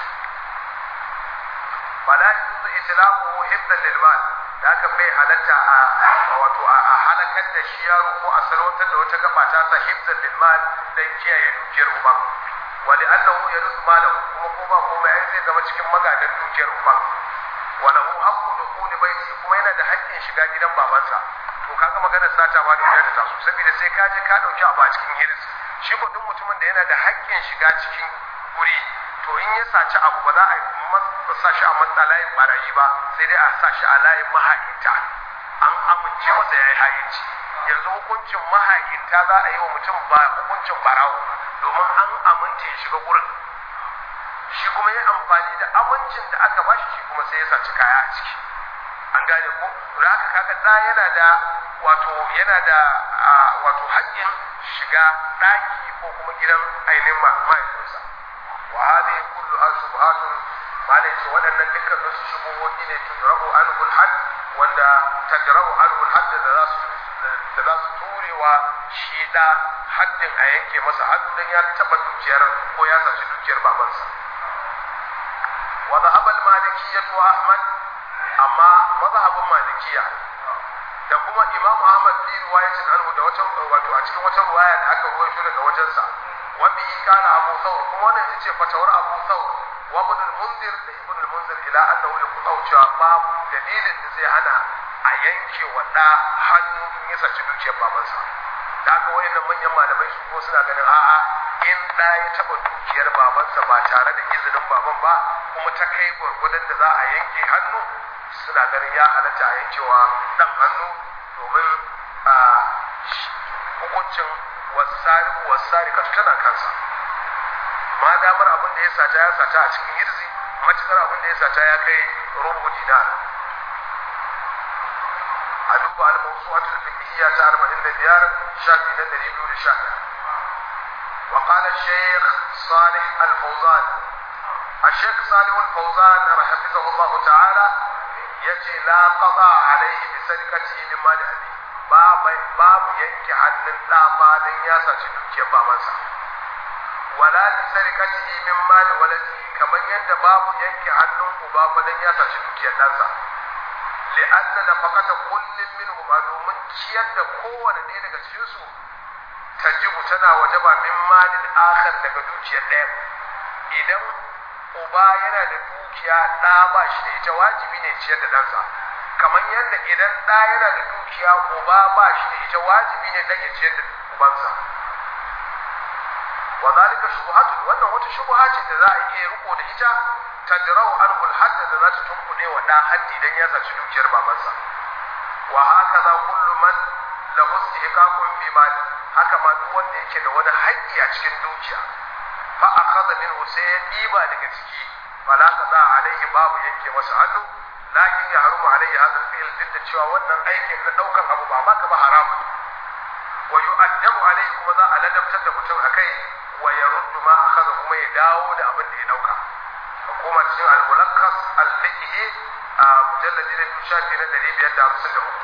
fala yuzu islamu hibdan lil mal da aka bai halatta a wato a halakar da shi yaro ko a salwantar da wata gaba ta sa hibdan lil mal dan kiyaye dukiyar uban wa li annahu yarusu malahu kuma ko ba komai ai zai zama cikin magadan dukiyar uban wa lahu haqqu dukhuli baiti kuma yana da haƙƙin shiga gidan babansa to kaga maganar sata ma da ya ta su saboda sai ka je ka dauki abu a cikin hirs shi ko duk mutumin da yana da haƙƙin shiga cikin guri to in ya saci abu ba za a sa shi a matsa layin barayi ba sai dai a sa shi a layin maha'inta an amince masa ya yi ha'inci yanzu hukuncin maha'inta za a yi wa mutum ba hukuncin barawo domin an amince ya shiga gurin shi kuma ya amfani da amincin da aka bashi shi kuma sai ya saci kaya a ciki an gane ko da haka kaga da yana da wato yana da wato haƙƙin shiga ɗaki ko kuma gidan ainihin mahaifinsa wa hadhihi kulluha shubhatun malai ce waɗannan dukkan su shubuhohi ne tudrabu anhu al-hadd wanda tadrabu anhu al-hadd da za su da za su turewa shi da haddin a yanke masa haddu dan ya taba dukiyar ko ya saci dukiyar babansa wa dhahaba al-malikiyyah wa ahmad amma mazhabin malikiya da kuma imam ahmad fi riwayatin anhu da wata wato a cikin wata riwaya da aka ruwaito daga wajensa wa bi kana abu thawr kuma wannan ita ce fatawar abu thawr wa ibn al-munzir da ibn al-munzir ila annahu yaqulu cewa babu dalilin da zai hana a yanke wa da hannu in ya saci dukiyar babansa da haka wayannan manyan malamai su ko suna ganin a'a in da ya taba dukiyar babansa ba tare da izinin baban ba kuma ta kai gwargwadon da za a yanke hannu suna ganin ya halatta a yankewa dan hannu domin a hukuncin wasari wasari ka tana kansa ma damar abin da ya sata ya sata a cikin hirzi matukar abin da ya sata ya kai rubu dinar a duba al-mawsu'atul fiqhiyya ta 45 shafi na 211 wa qala shaykh salih al-fawzan الشيخ صالح الفوزان حفظه الله تعالى yace la qada alaihi bi sadaqatihi min mali abi babu babu yanke hannun da ba dan ya saci dukiyar babansa wala bi sadaqatihi min mali waladi kamar yadda babu yanke hannun uba ba dan ya saci dukiyar ɗansa li'anna nafaqata kullin minhum domin ciyar da kowane ɗaya daga cikin su tajibu tana wajaba min malin akhar daga dukiyar ɗaya idan uba yana da dukiya ɗa ba shi da ita wajibi ne ciyar da ɗansa kamar yadda idan ɗa yana da dukiya uba ba shi da ita wajibi ne ɗan ya ciyar da ubansa wa zalika shubuhatu wannan wata shubuha ce da za a iya riko da ita tajrau anhu al-hadd da za ta tunkuɗe wa ɗa haddi dan ya saci dukiyar babansa wa hakaza kullu man lahu istihqaqun fi mali haka ma duk wanda yake da wani haƙƙi a cikin dukiya fa akhadha minhu sai ya diba daga ciki fala qada alaihi babu yanke masa hannu lakin ya harumu alaihi hadha al-fi'l duk da cewa wannan aikin na daukan abu ba maka ba haram wa yu'addabu alaihi kuma za a ladabtar da mutum akai wa yaruddu ma akhadha kuma ya dawo da abin da ya dauka hukumar cikin al-mulakkas al-fiqhi a mujalladi na shafi na 553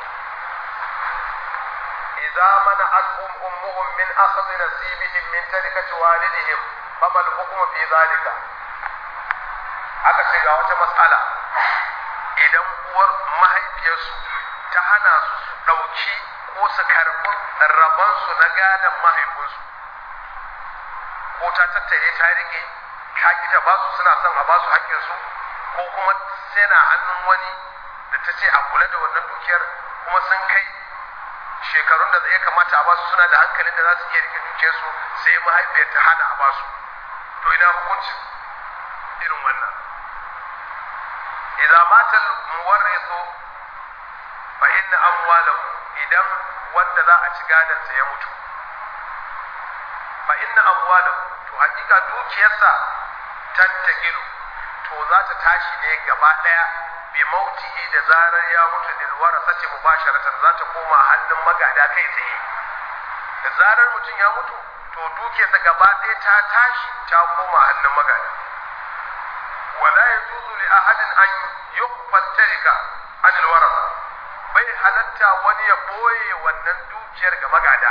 إذا منعتهم أمهم من أخذ نصيبهم من تركة والدهم فما الحكم في ذلك aka ce ga wata matsala idan uwar mahaifiyarsu ta hana su su ɗauki ko su karɓi rabansu na gadon mahaifinsu ko ta tattare ta rike ta ki ta basu suna son a basu haƙƙinsu ko kuma sai na hannun wani da ta ce a kula da wannan dukiyar kuma sun kai shekarun da ya kamata a basu suna da hankalin da za su iya rike dukiyarsu sai mahaifiyar ta hana a basu to ina hukuncin irin wannan idan matal muwarrisu fa inna amwalahu idan wanda za a ci gadon sa ya mutu fa inna amwalahu to hakika dukiyarsa tantakilu to za ta tashi ne gaba daya bi mautihi da zarar ya mutu lil warasati mubasharatan za ta koma hannun magada kai tsaye da zarar mutum ya mutu to dukiyarsa gaba daya ta tashi ta koma hannun magada wala yajuzu li ahadin an yuqfa tarika an al warasa bai halatta wani ya boye wannan dukiyar ga magada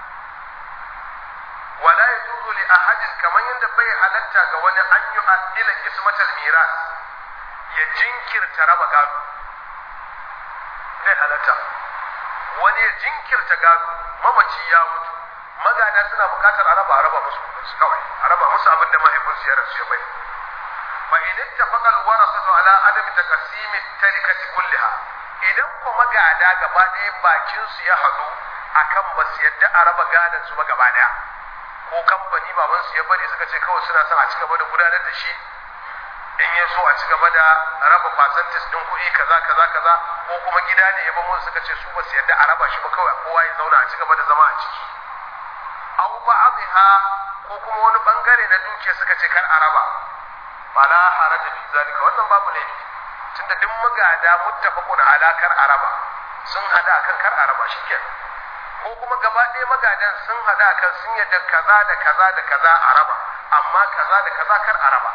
wala yajuzu li ahadin kaman yadda bai halatta ga wani an yi adila kismatal miras ya jinkirta raba gado bai halatta wani ya jinkirta gado mamaci ya mutu magada suna bukatar a raba a raba musu su kawai a raba musu abin da mahaifinsu ya rasu ya bai fa in ittafaqa al-warasatu ala adami taqsimi tarikati kulliha idan ko magada gaba ɗaya bakin su ya haɗu akan ba su yadda a raba gadon su ba gaba ɗaya ko kamfani baban su ya bari suka ce kawai suna son a ci gaba da gudanar da shi in ya so a ci gaba da raba percentage din kuɗi kaza kaza kaza ko kuma gida ne ya bamu suka ce su ba su yadda a raba shi ba kawai kowa ya zauna a ci gaba da zama a ciki aw ba'dha ko kuma wani bangare na dukiya suka ce kar a raba fala haraja fi zalika wannan babu laifi tunda duk magada muttafaqun ala kar a raba sun hada kan kar a raba shikenan ko kuma gaba ɗaya magadan sun hada kan sun yadda kaza da kaza da kaza a raba amma kaza da kaza kar a raba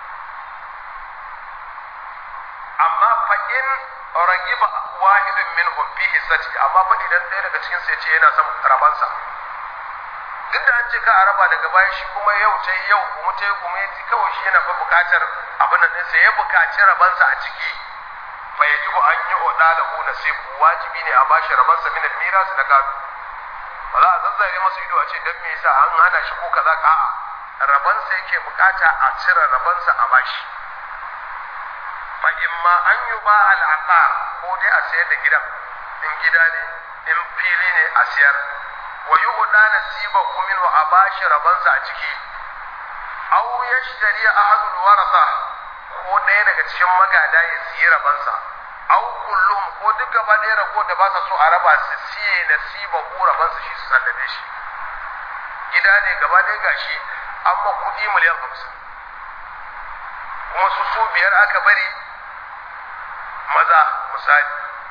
amma fa in ragiba wahidun minhum fi hissati amma fa idan ɗaya daga cikin su yace yana son rabansa duk da an ce ka a raba daga baya shi kuma yau ta yau kuma ta kuma yaji kawai shi yana fa buƙatar abin nan sai ya buƙaci rabansa a ciki fa yajibu an yi oda da hu nasibu wajibi ne a bashi rabansa min al-miras na gado ba za a zazzare masa ido a ce dan me yasa an hana shi ko kaza ka a'a rabansa yake bukata a cire rabansa a bashi fa imma an yi ba al'aqar ko dai a sayar da gidan in gida ne in fili ne a siyar wa yi huda nasiba kumin wa a bashi rabansa a ciki aw yashtari ahadul warasa ko ɗaya daga cikin magada ya siyi rabansa aw kullum ko duk gaba ɗaya rago da ba sa so a raba su siye nasiba ko rabansa shi su sallame shi gida ne gaba ɗaya gashi amma kuɗi miliyan hamsin kuma su su biyar aka bari maza misali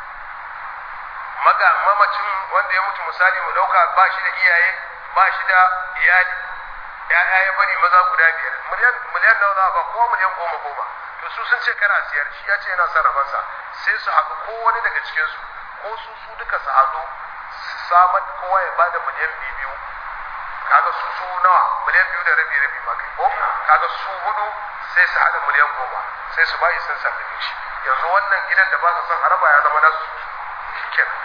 maga mamacin wanda ya mutu misali mu dauka ba shi da iyaye ba shi da iyali ya'ya ya bari maza guda biyar miliyan miliyan nawa za ba ko miliyan goma goma to su sun ce kana siyar shi ya ce yana son rabansa sai su haɗu ko wani daga cikin su ko su su duka su haɗu su samar kowa ya bada miliyan biyu kaga su su nawa miliyan biyu da rabi rabi ma kai ko kaga su hudu sai su haɗa miliyan goma sai su bayi sun sallame shi yanzu wannan gidan da ba su son haraba ya zama nasu shikenan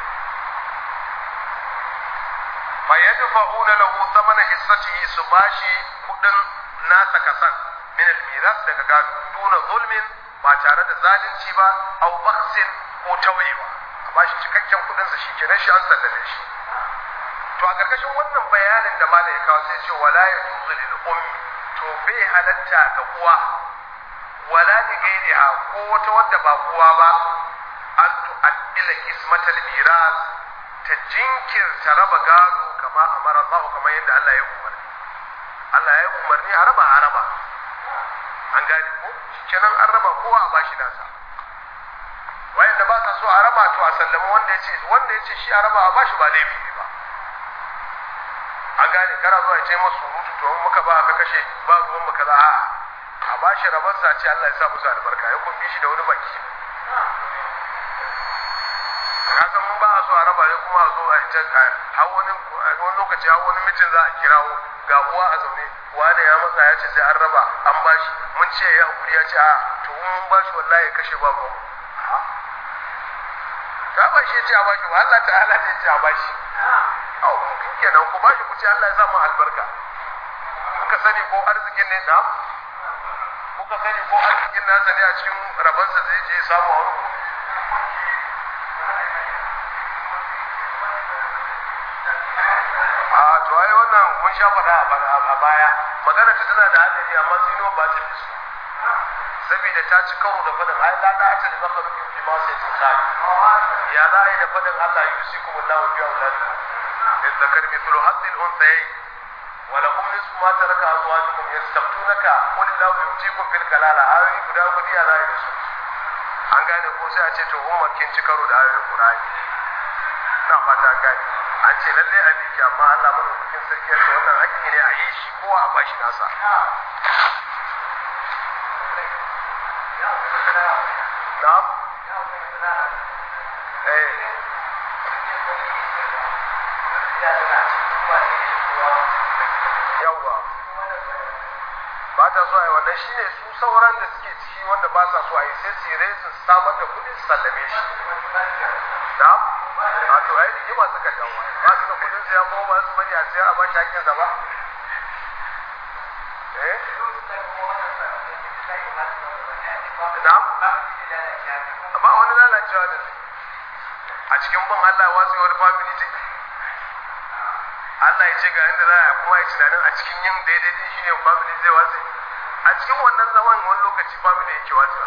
fa yadfa'una lahu thamana hissatihi su bashi kudin nasa kasan min al-miras daga gado duna zulmin ba tare da zalunci ba aw bakhsin ko tawayewa a bashi cikakken kudin sa shikenan shi an sallame shi to a karkashin wannan bayanin da malai ya kawo sai ce wala yajuzu lil ummi to bai halatta ga uwa wala li gairiha ko wata wadda ba uwa ba an tu'addila ismatal miras ta jinkirta raba gado kama amara Allah kamar yadda Allah ya umarni Allah ya umarni a raba a raba an gane ko kenan an raba kowa a bashi nasa wayanda ba sa so a raba to a sallama wanda yace wanda yace shi a raba a bashi ba laifi ne ba an gane kana zuwa ya ce masu surutu to in muka ba ka kashe ba ruwan mu kaza a'a a bashi rabar sa ce Allah ya sa musu albarka ya kun bi shi da wani baki ka san mun ba a so a raba ne kuma a zo a ta har wani wani lokaci har wani mitin za a kirawo ga uwa a zaune wani ya matsa ya ce sai an raba an bashi mun ce ya hakuri ya ce a to mun bashi wallahi ya kashe ba ruwan ta ba shi ya ce a bashi ba Allah ta'ala ne ya ce a bashi au mun kenan ku bashi ku ce Allah ya sa mu albarka kuka sani ko arzikin ne na kuka sani ko arzikin nasa ne a cikin rabansa zai je samu a wani to ai wannan mun sha faɗa a baya magana ta tana da hadari amma zino ba ta fi su saboda ta ci karo da faɗin ai la da ta da makhluqin fi ma sai tun khali ya za a yi da faɗin Allah yusikum Allahu bi auladikum lil zakari mithlu haddil unthayayn wa lakum nisfu ma taraka azwajukum yastabtunaka qul Allahu yuftikum fil kalala ayoyi guda guda ya za a yi da su an gane ko sai a ce to umma kin ci karo da ayoyin Qur'ani ina fata an gane an ce lalle a biki amma Allah madaukakin sarki ya ce wannan hakki ne a yi shi kowa a bashi nasa na'am eh yawwa ba ta so a yi wannan shine su sauran da suke ciki wanda ba sa so a yi sai su yi resin samar da kudin su sallame shi na'am a to ai rigima suka jawo ba su da kudin siya ko ba su bari a siyar a bashi hakkin sa ba eh na'am ba wani lalacewa da zai a cikin bin Allah wasu wani family take Allah ya ce ga inda za a kuma ya tunanin a cikin yin daidai din shine family zai wasu a cikin wannan zaman wani lokaci family yake wasu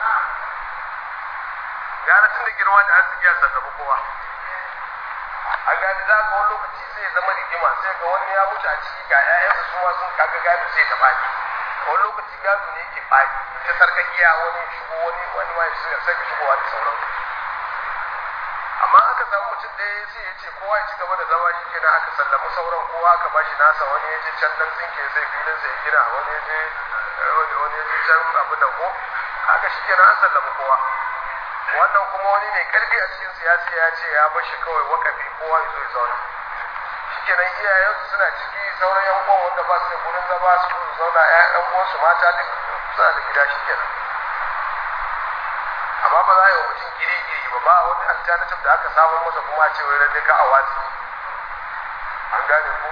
gara tun da girma da arziki ya sarrafa kowa a gani za ga wani lokaci sai ya zama rigima sai ga wani ya mutu a ciki ga 'ya'yansa su ma sun kaga gado sai ta faɗi wani lokaci gado ne yake faɗi ta sarkakiya wani shigo wani wani ma ya sake shigowa da sauransu amma aka samu mutum ɗaya sai ya ce kowa ya ci gaba da zama shi kenan aka sallamu sauran kowa aka bashi nasa wani ya je can dan tsinke sai filin sai gina wani ya je wani ya je can abin da ko haka shi kenan an sallamu kowa wannan kuma wani mai karfi a cikin siyasa ya ce ya bashi kawai wakafi kowa ya zo ya zauna shi kenan iyayensu suna ciki sauran yan uwan wanda ba su da gurin zama su zauna ƴaƴan uwansu mata duk suna da gida shi kenan amma ba za a yi wa mutum iri-iri ba ba wani alternative da aka samun masa kuma a ce wai lalle ka a watsi an gane ko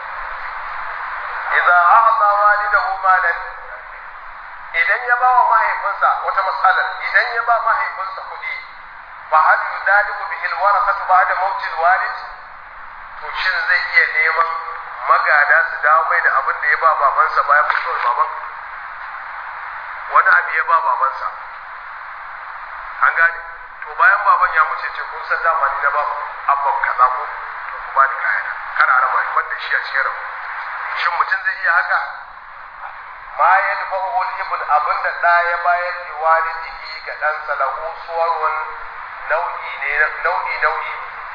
idza a'ta walidahu malan idan ya ba wa mahaifinsa wata matsalar idan ya ba mahaifinsa kuɗi fa hal yudalibu bihi alwarasatu ba'da mautil walid to shin zai iya neman magada su dawo mai da abin da ya ba babansa bayan mutuwar baban wani abu ya ba babansa an gane to bayan baban ya muce ce kun san dama ni na ba abban kaza ko to ku bani kayana kar a raba wanda shi a cikin rabu shin mutum zai iya haka ma ya dufa uhul ibn abinda da ya bayar da walidihi ga ɗansa lahu suwarun nau'i ne nau'i nau'i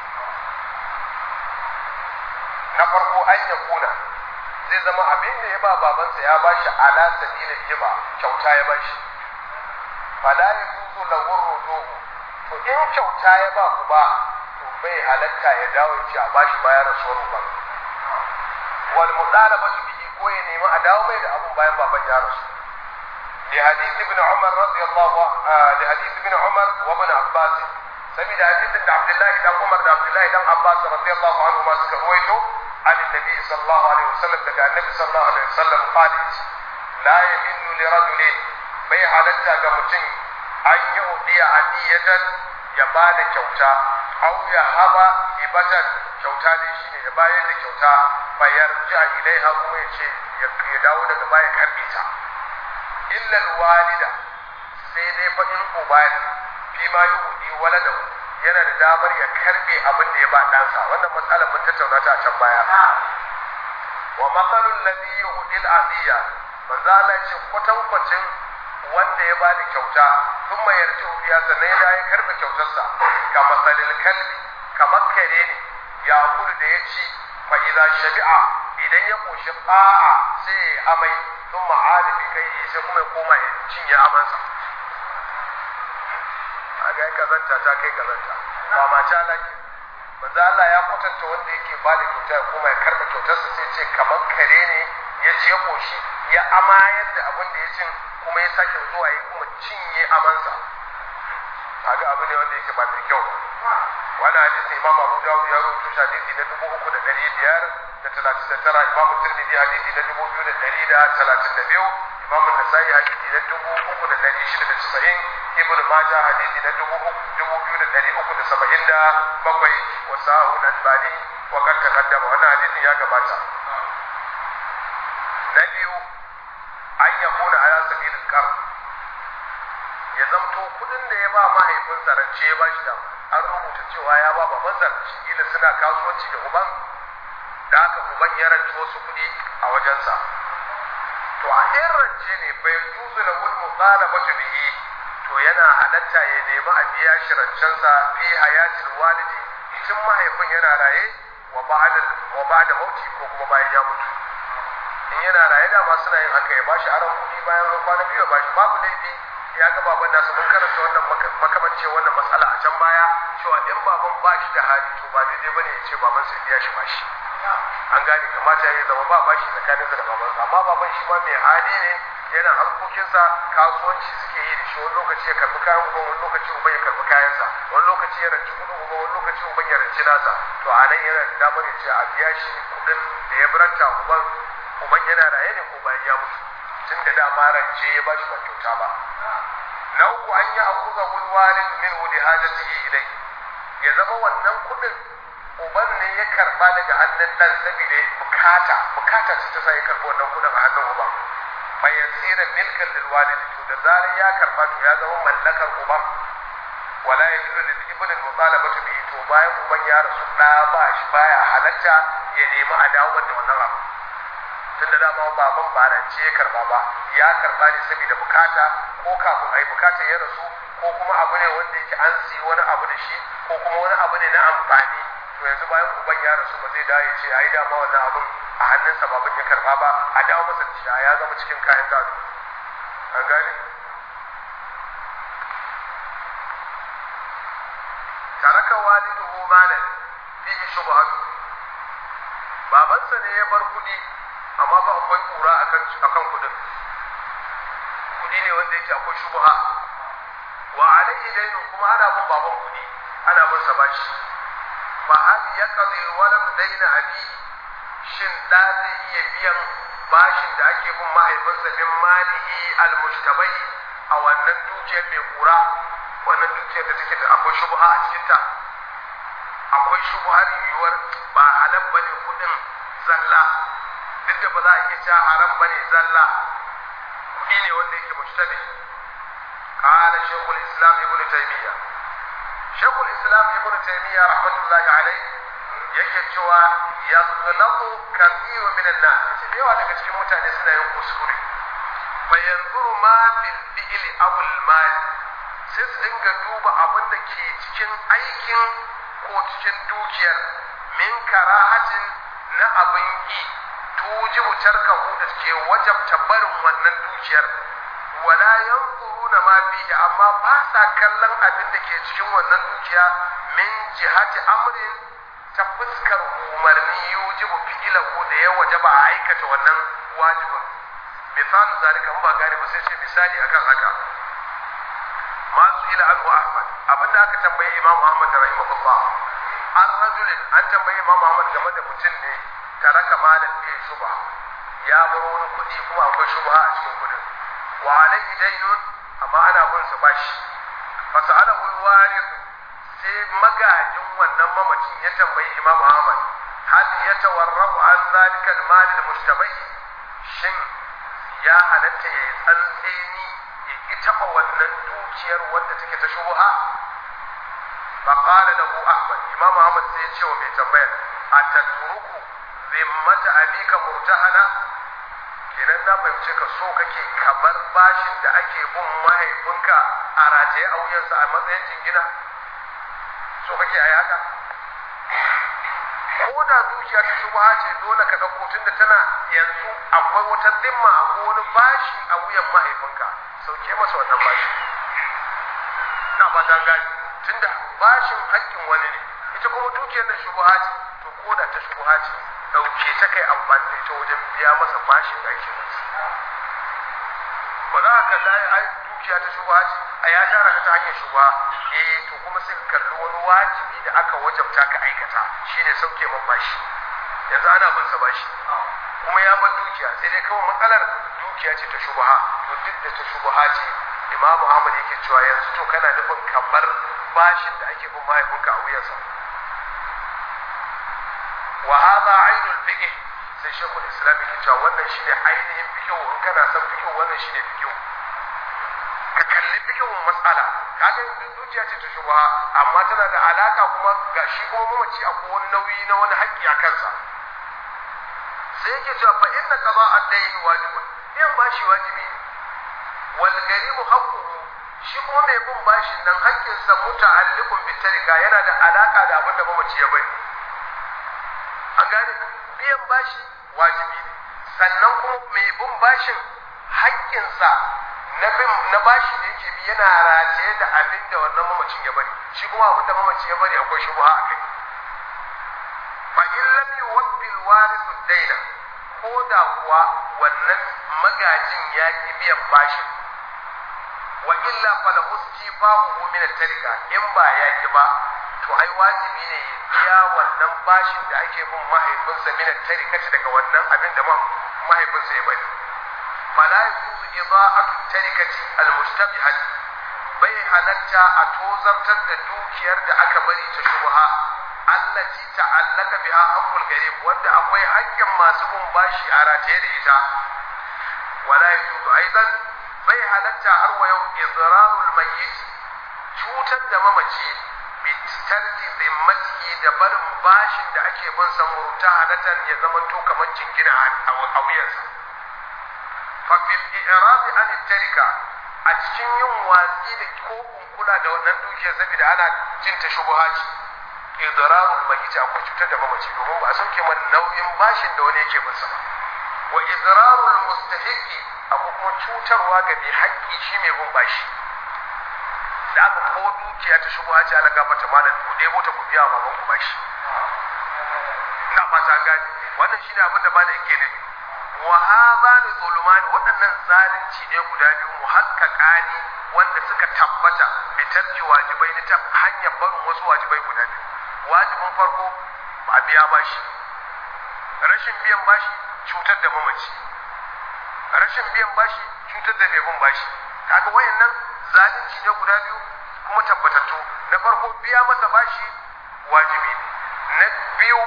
na farko an ya kuna zai zama abin da ya ba babansa ya bashi ala sabilil hiba kyauta ya bashi fala ya kuzo lahu rujuhu to in kyauta ya ba ku ba to bai halatta ya dawo ya ce a bashi bayan rasuwar ba wal mudalabatu bihi ko ya nemi a dawo mai da abun bayan baban ya rasu li hadith ibn umar radiyallahu li hadith ibn umar wa ibn abbas saboda hadithin da abdullahi dan umar da abdullahi dan abbas radiyallahu anhu ma suka ruwaito عن النبي صلى الله عليه وسلم daga النبي صلى الله عليه وسلم قال لا يحل لرجل bai halatta ga mutum an yi udiya adiyatan ya ba da kyauta au ya haba ibatan kyauta ne shine ya bayar da kyauta bayar ja ilaiha kuma ya ce ya dawo daga baya karbe ta illa walida sai dai fa in uba ne fi ma yi udi walada yana da damar ya karbe abin da ya ba ɗansa wannan matsalar mun tattauna ta a can baya wa matsalul ladhi yuhdi al-adiya manzo Allah ya ce kwatankwacin wanda ya bada kyauta sun mai yarji biya sannan ya ya karɓe kyautarsa ga masalil kalbi kamar kare ne ya kudu da ya ci fa idza shabi'a idan ya koshi fa'a sai ya amai sun ma'ada bi kai sai kuma ya koma ya cinye amansa a ga kazanta ta kai kazanta ba ma ta laki manzo Allah ya kwatanta wanda yake bada kyauta ya koma ya karɓe kyautarsa sai ce kamar kare ne ya ci ya koshi ya amayar da abin da ya cin kuma ya sake zuwa ya kuma cinye amansa kaga abu ne wanda yake ba mai kyau wani hadisi imam abu dawud ya rubuta shi hadisi na dubu uku da ɗari biyar da talatin da tara imam tirmidhi hadisi na dubu biyu da ɗari da talatin da biyu imam an-nasai hadisi na dubu uku da ɗari shida da casa'in ibn majah hadisi na dubu dubu biyu da ɗari uku da saba'in da bakwai wa sa'u al-albani wa kad taqaddama wannan hadisin ya gabata na biyu an yakuna ala sabilil qard ya zamto kudin da ya ba mahaifinsa rance ya ba shi da an rubuta cewa ya ba babansa shi kila suna kasuwanci da uban da haka uban ya rance wasu kudi a wajensa to a in rance ne bai juzu na wul mutalabatu bihi to yana halatta ya nemi a biya shi rancensa fi hayatil walidi tun mahaifin yana raye wa ba'da wa ba'da mauti ko kuma bayan ya mutu in yana raye da ma suna yin haka ya bashi aron kudi bayan an kwana biyu ya bashi babu laifi ya ga baban nasa mun karanta wannan makamance wannan matsala a can baya cewa in baban ba shi da hali to ba daidai bane ya ce baban sai biya shi bashi an gane kamata ya zama ba bashi tsakanin da baban amma baban shi ma mai hali ne yana harkokinsa kasuwanci suke yi da shi wani lokaci ya karbi kayan uban wani lokaci uban ya karbi kayansa wani lokaci ya ranci kudin uban wani lokaci uban ya ranci nasa to a nan yana da damar ya ce a biya shi kudin da ya biranta uban uban yana raye ne ko bayan ya mutu tun da dama rance ya ba shi ba kyauta ba na uku an yi akuza wani walid min wuli hajatihi ilai ya zama wannan kudin uban ne ya karba daga hannun dan saboda bukata bukata ce ta sa ya karbi wannan kudin a hannun uban fa yasira milkan lil walid to da zarar ya karba to ya zama mallakar uban wala yajuzu lil ibn al mutalabatu bi to bayan uban ya rasu da ba shi baya halatta ya nemi a dawo da wannan abu tunda dama baban barance ya karba ba ya karba ne saboda bukata ko kafin ai bukata ya rasu ko kuma abu ne wanda yake an siyi wani abu da shi ko kuma wani abu ne na amfani to yanzu bayan uban ya rasu ba zai dawo ya ce ai dama wannan abun a hannunsa baban ya karba ba a dawo masa da shi ya zama cikin kayan gado an gane taraka waliduhu malan fihi shubhatu babansa ne ya bar kudi amma ba akwai kura akan akan kudin kudi ne wanda yake akwai shubha wa alaihi dainu kuma ana bin baban kudi ana bin sa bashi fa hal yaqdi alwalad daina abi shin da zai iya biyan bashin da ake bin mahaifinsa min malihi almushtabai a wannan dukiyar mai kura wannan dukiyar da take da akwai shubha a cikin ta akwai shubhar yiwuwar ba halal bane kudin zalla duk da ba za a iya cewa haram bane zalla kudi ne wanda yake mushtabi قال شيخ الاسلام ابن تيميه شيخ الاسلام ابن تيميه رحمه الله عليه yake cewa yaghlaqu kathiru min an-nas yace da yawa daga cikin mutane suna yin kuskure fa yanzuru ma fil fi'li aw al-mal sai su dinga duba abin da ke cikin aikin ko cikin dukiyar min karahatin na abin ki tujibu tarkahu da ke wajabta barin wannan dukiyar wala yanzuruna ma fihi amma ba sa kallon abin da ke cikin wannan dukiya min jihati amrin ta fuskar umarni yujibu fi'ilahu da ya wajaba a aikata wannan wajibin misalin zalika ba gane ba sai ce misali akan haka masu ila anhu ahmad abinda aka tambayi imam ahmad rahimahullah an rajulin an tambayi imam ahmad game da mutum ne taraka malan bi shubha ya bar wani kuɗi kuma akwai shubha a cikin kuɗin wa alaihi dainun amma ana bin sa bashi fa sa'alahu al-warith sai magajin wannan mamacin ya tambayi Imam Ahmad hal yatawarrabu an zalika al-mal al-mushtabai shin ya halatta ya tsantseni ya ki taba wannan dukiyar wanda take ta shubha fa qala lahu Ahmad Imam Ahmad sai ya ce wa mai tambayar atatruku zimmata abika murtahana kenan na fahimce ka so kake kamar bashin da ake bin mahaifinka a rataye a wuyansa a matsayin jingina so kake a haka ko da zuciya ta shubha ce dole ka ɗauko tun da tana yanzu akwai wata zimma akwai wani bashi a wuyan mahaifinka sauke masa wannan bashi na ba ta gani tun da bashin haƙƙin wani ne ita kuma dukiyar da shubha ce to ko da ta shubha ce ɗauke ta kai amfani da ita wajen biya masa bashin da ake masa ba za ka kalla ai dukiya ta shubha ce a ya tara ka ta hanyar shubha eh to kuma sai ka kalli wani wajibi da aka wajabta ka aikata shine sauke man bashi yanzu ana bin sa bashi kuma ya bar dukiya sai dai kawai matsalar dukiya ce ta shubha to duk da ta shubha ce imamu ahmad yake cewa yanzu to kana nufin kamar bashin da ake bin mahaifinka a wuyansa wa hadha ainul fiqh sai shekul islam yake cewa wannan shine ainihin fiqh in kana son fiqh wannan shine fiqh ka kalli fiqhun mas'ala kaga dukiya ce ta shubha amma tana da alaka kuma ga shi kuma mamaci akwai wani nauyi na wani haƙƙi a kansa sai yake cewa fa inna qada ad-dayn wajibun biyan bashi wajibi ne wal garimu haqquhu shi kuma mai bin bashin nan haƙƙin sa muta'alliqun bi tarika yana da alaka da abin da mamaci ya bari an gane biyan bashi wajibi ne sannan kuma mai bin bashin haƙƙin sa na bin na bashi da yake bi yana rataye da abin da wannan mamacin ya bari shi kuma abin da mamacin ya bari akwai shubha a kai fa in lam yuwaffi al-warithu ad-dayna ko da kuwa wannan magajin ya ki biyan bashin wa illa falahu istifahu min at-tarika in ba ya ki ba to ai wajibi ne ya biya wannan bashin da ake bin mahaifinsa min at-tarika daga wannan abin da mahaifinsa ya bari fala yuzu ida'atu at-tarikati al-mushtabihah bai halatta a tozartar da dukiyar da aka bari ta shubha allati ta'allaka biha haqqul garib wanda akwai haƙƙin masu bin bashi a rataye da ita wala yuzu aidan bai halatta har wa yau idrarul mayyit cutar da mamaci bi tarki zimmatihi da barin bashin da ake bin sa murta halatan ya zama to kamar jingina a wuyansa fa fil i'rab an tarika a cikin yin watsi da ko kula da wannan dukiyar saboda ana jin ta shubha ce idrarul mayyit akwai cutar da mamaci domin ba a sauke man nauyin bashin da wani yake bin sa ba wa idrarul mustahiqi abu kuma cutarwa ga mai haƙƙi shi mai bin bashi da aka ko dukiya ta shigo haji ala gaba ta malam ku debo ta ku biya baban ku bashi ina fata gani wannan shi ne abin da malam yake nufi wa hadha ni zulumani waɗannan zalunci ne guda biyu muhaqqaqani wanda suka tabbata bi tarki wajibai ne ta hanyar barin wasu wajibai guda biyu wajibin farko ba biya bashi rashin biyan bashi cutar da mamaci rashin biyan bashi cutar da mai bashi kaga wayannan zalunci ne guda biyu kuma tabbatattu na farko biya masa bashi wajibi ne na biyu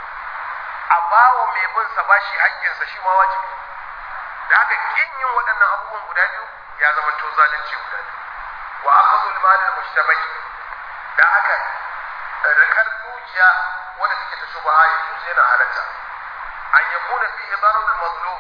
a bawa mai bin sa bashi haƙƙinsa shi ma wajibi da haka kin yin waɗannan abubuwan guda biyu ya zama to zalunci guda biyu wa akhadhu al-mal al-mushtabah da haka rikar dukiya wanda take ta shubha ya tuce yana halatta an yakuna fihi darar al-mazlum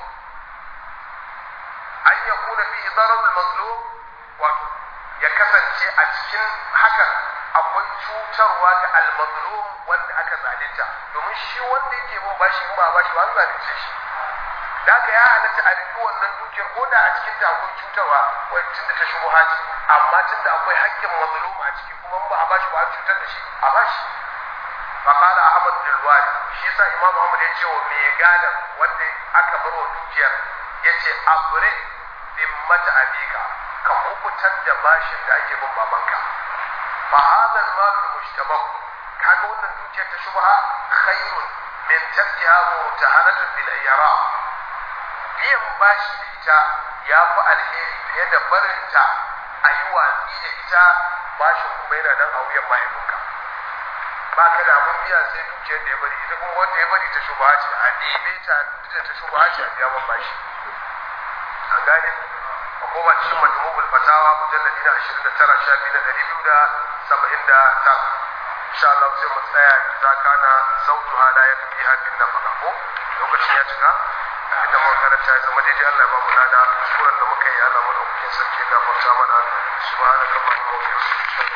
an ya kuna fi zarar mazlum wato ya kasance a cikin hakan akwai cutarwa ga al-mazlum wanda aka zalunta domin shi wanda yake bin bashi in ba bashi ba an zalunce shi da haka ya halatta a riki wannan dukiyar ko da a cikin ta akwai cutarwa wani tunda ta shigo haji amma tunda akwai haƙƙin mazlum a ciki kuma ba a bashi ba an cutar da shi a bashi فقال احمد بن الوالي shi yasa imam ahmad ya ce wa mai gadan wanda aka bar wa dukiyar yace abre dimmata abika ka hukutar da bashin da ake bin babanka fa hadha al-mal al-mushtabah kaga wannan dukiyar ta shubha khairun min tabtiha mutahanatun bil ayyara biyan bashi da ita ya fi alheri fiye da barinta a yi watsi da ita bashin kuma yana nan a wuyan mahaifinka ba ka da abun biya sai dukiyar da ya bari ita kuma wanda ya bari ta shubha ce a ɗebe ta ita ta shubha ce a biya man bashi an gane a koma cikin majmu'ul fatawa mujalladi na 29 shafi na 279 insha Allah sai mu tsaya za kana sautu hala ya fi hafin na faka ko lokacin ya cika abinda muka karanta ya zama daidai Allah ya ba mu lada kuskuren da muka yi Allah madaukakin sarki ya gafarta mana subhanakallahumma wa bihamdika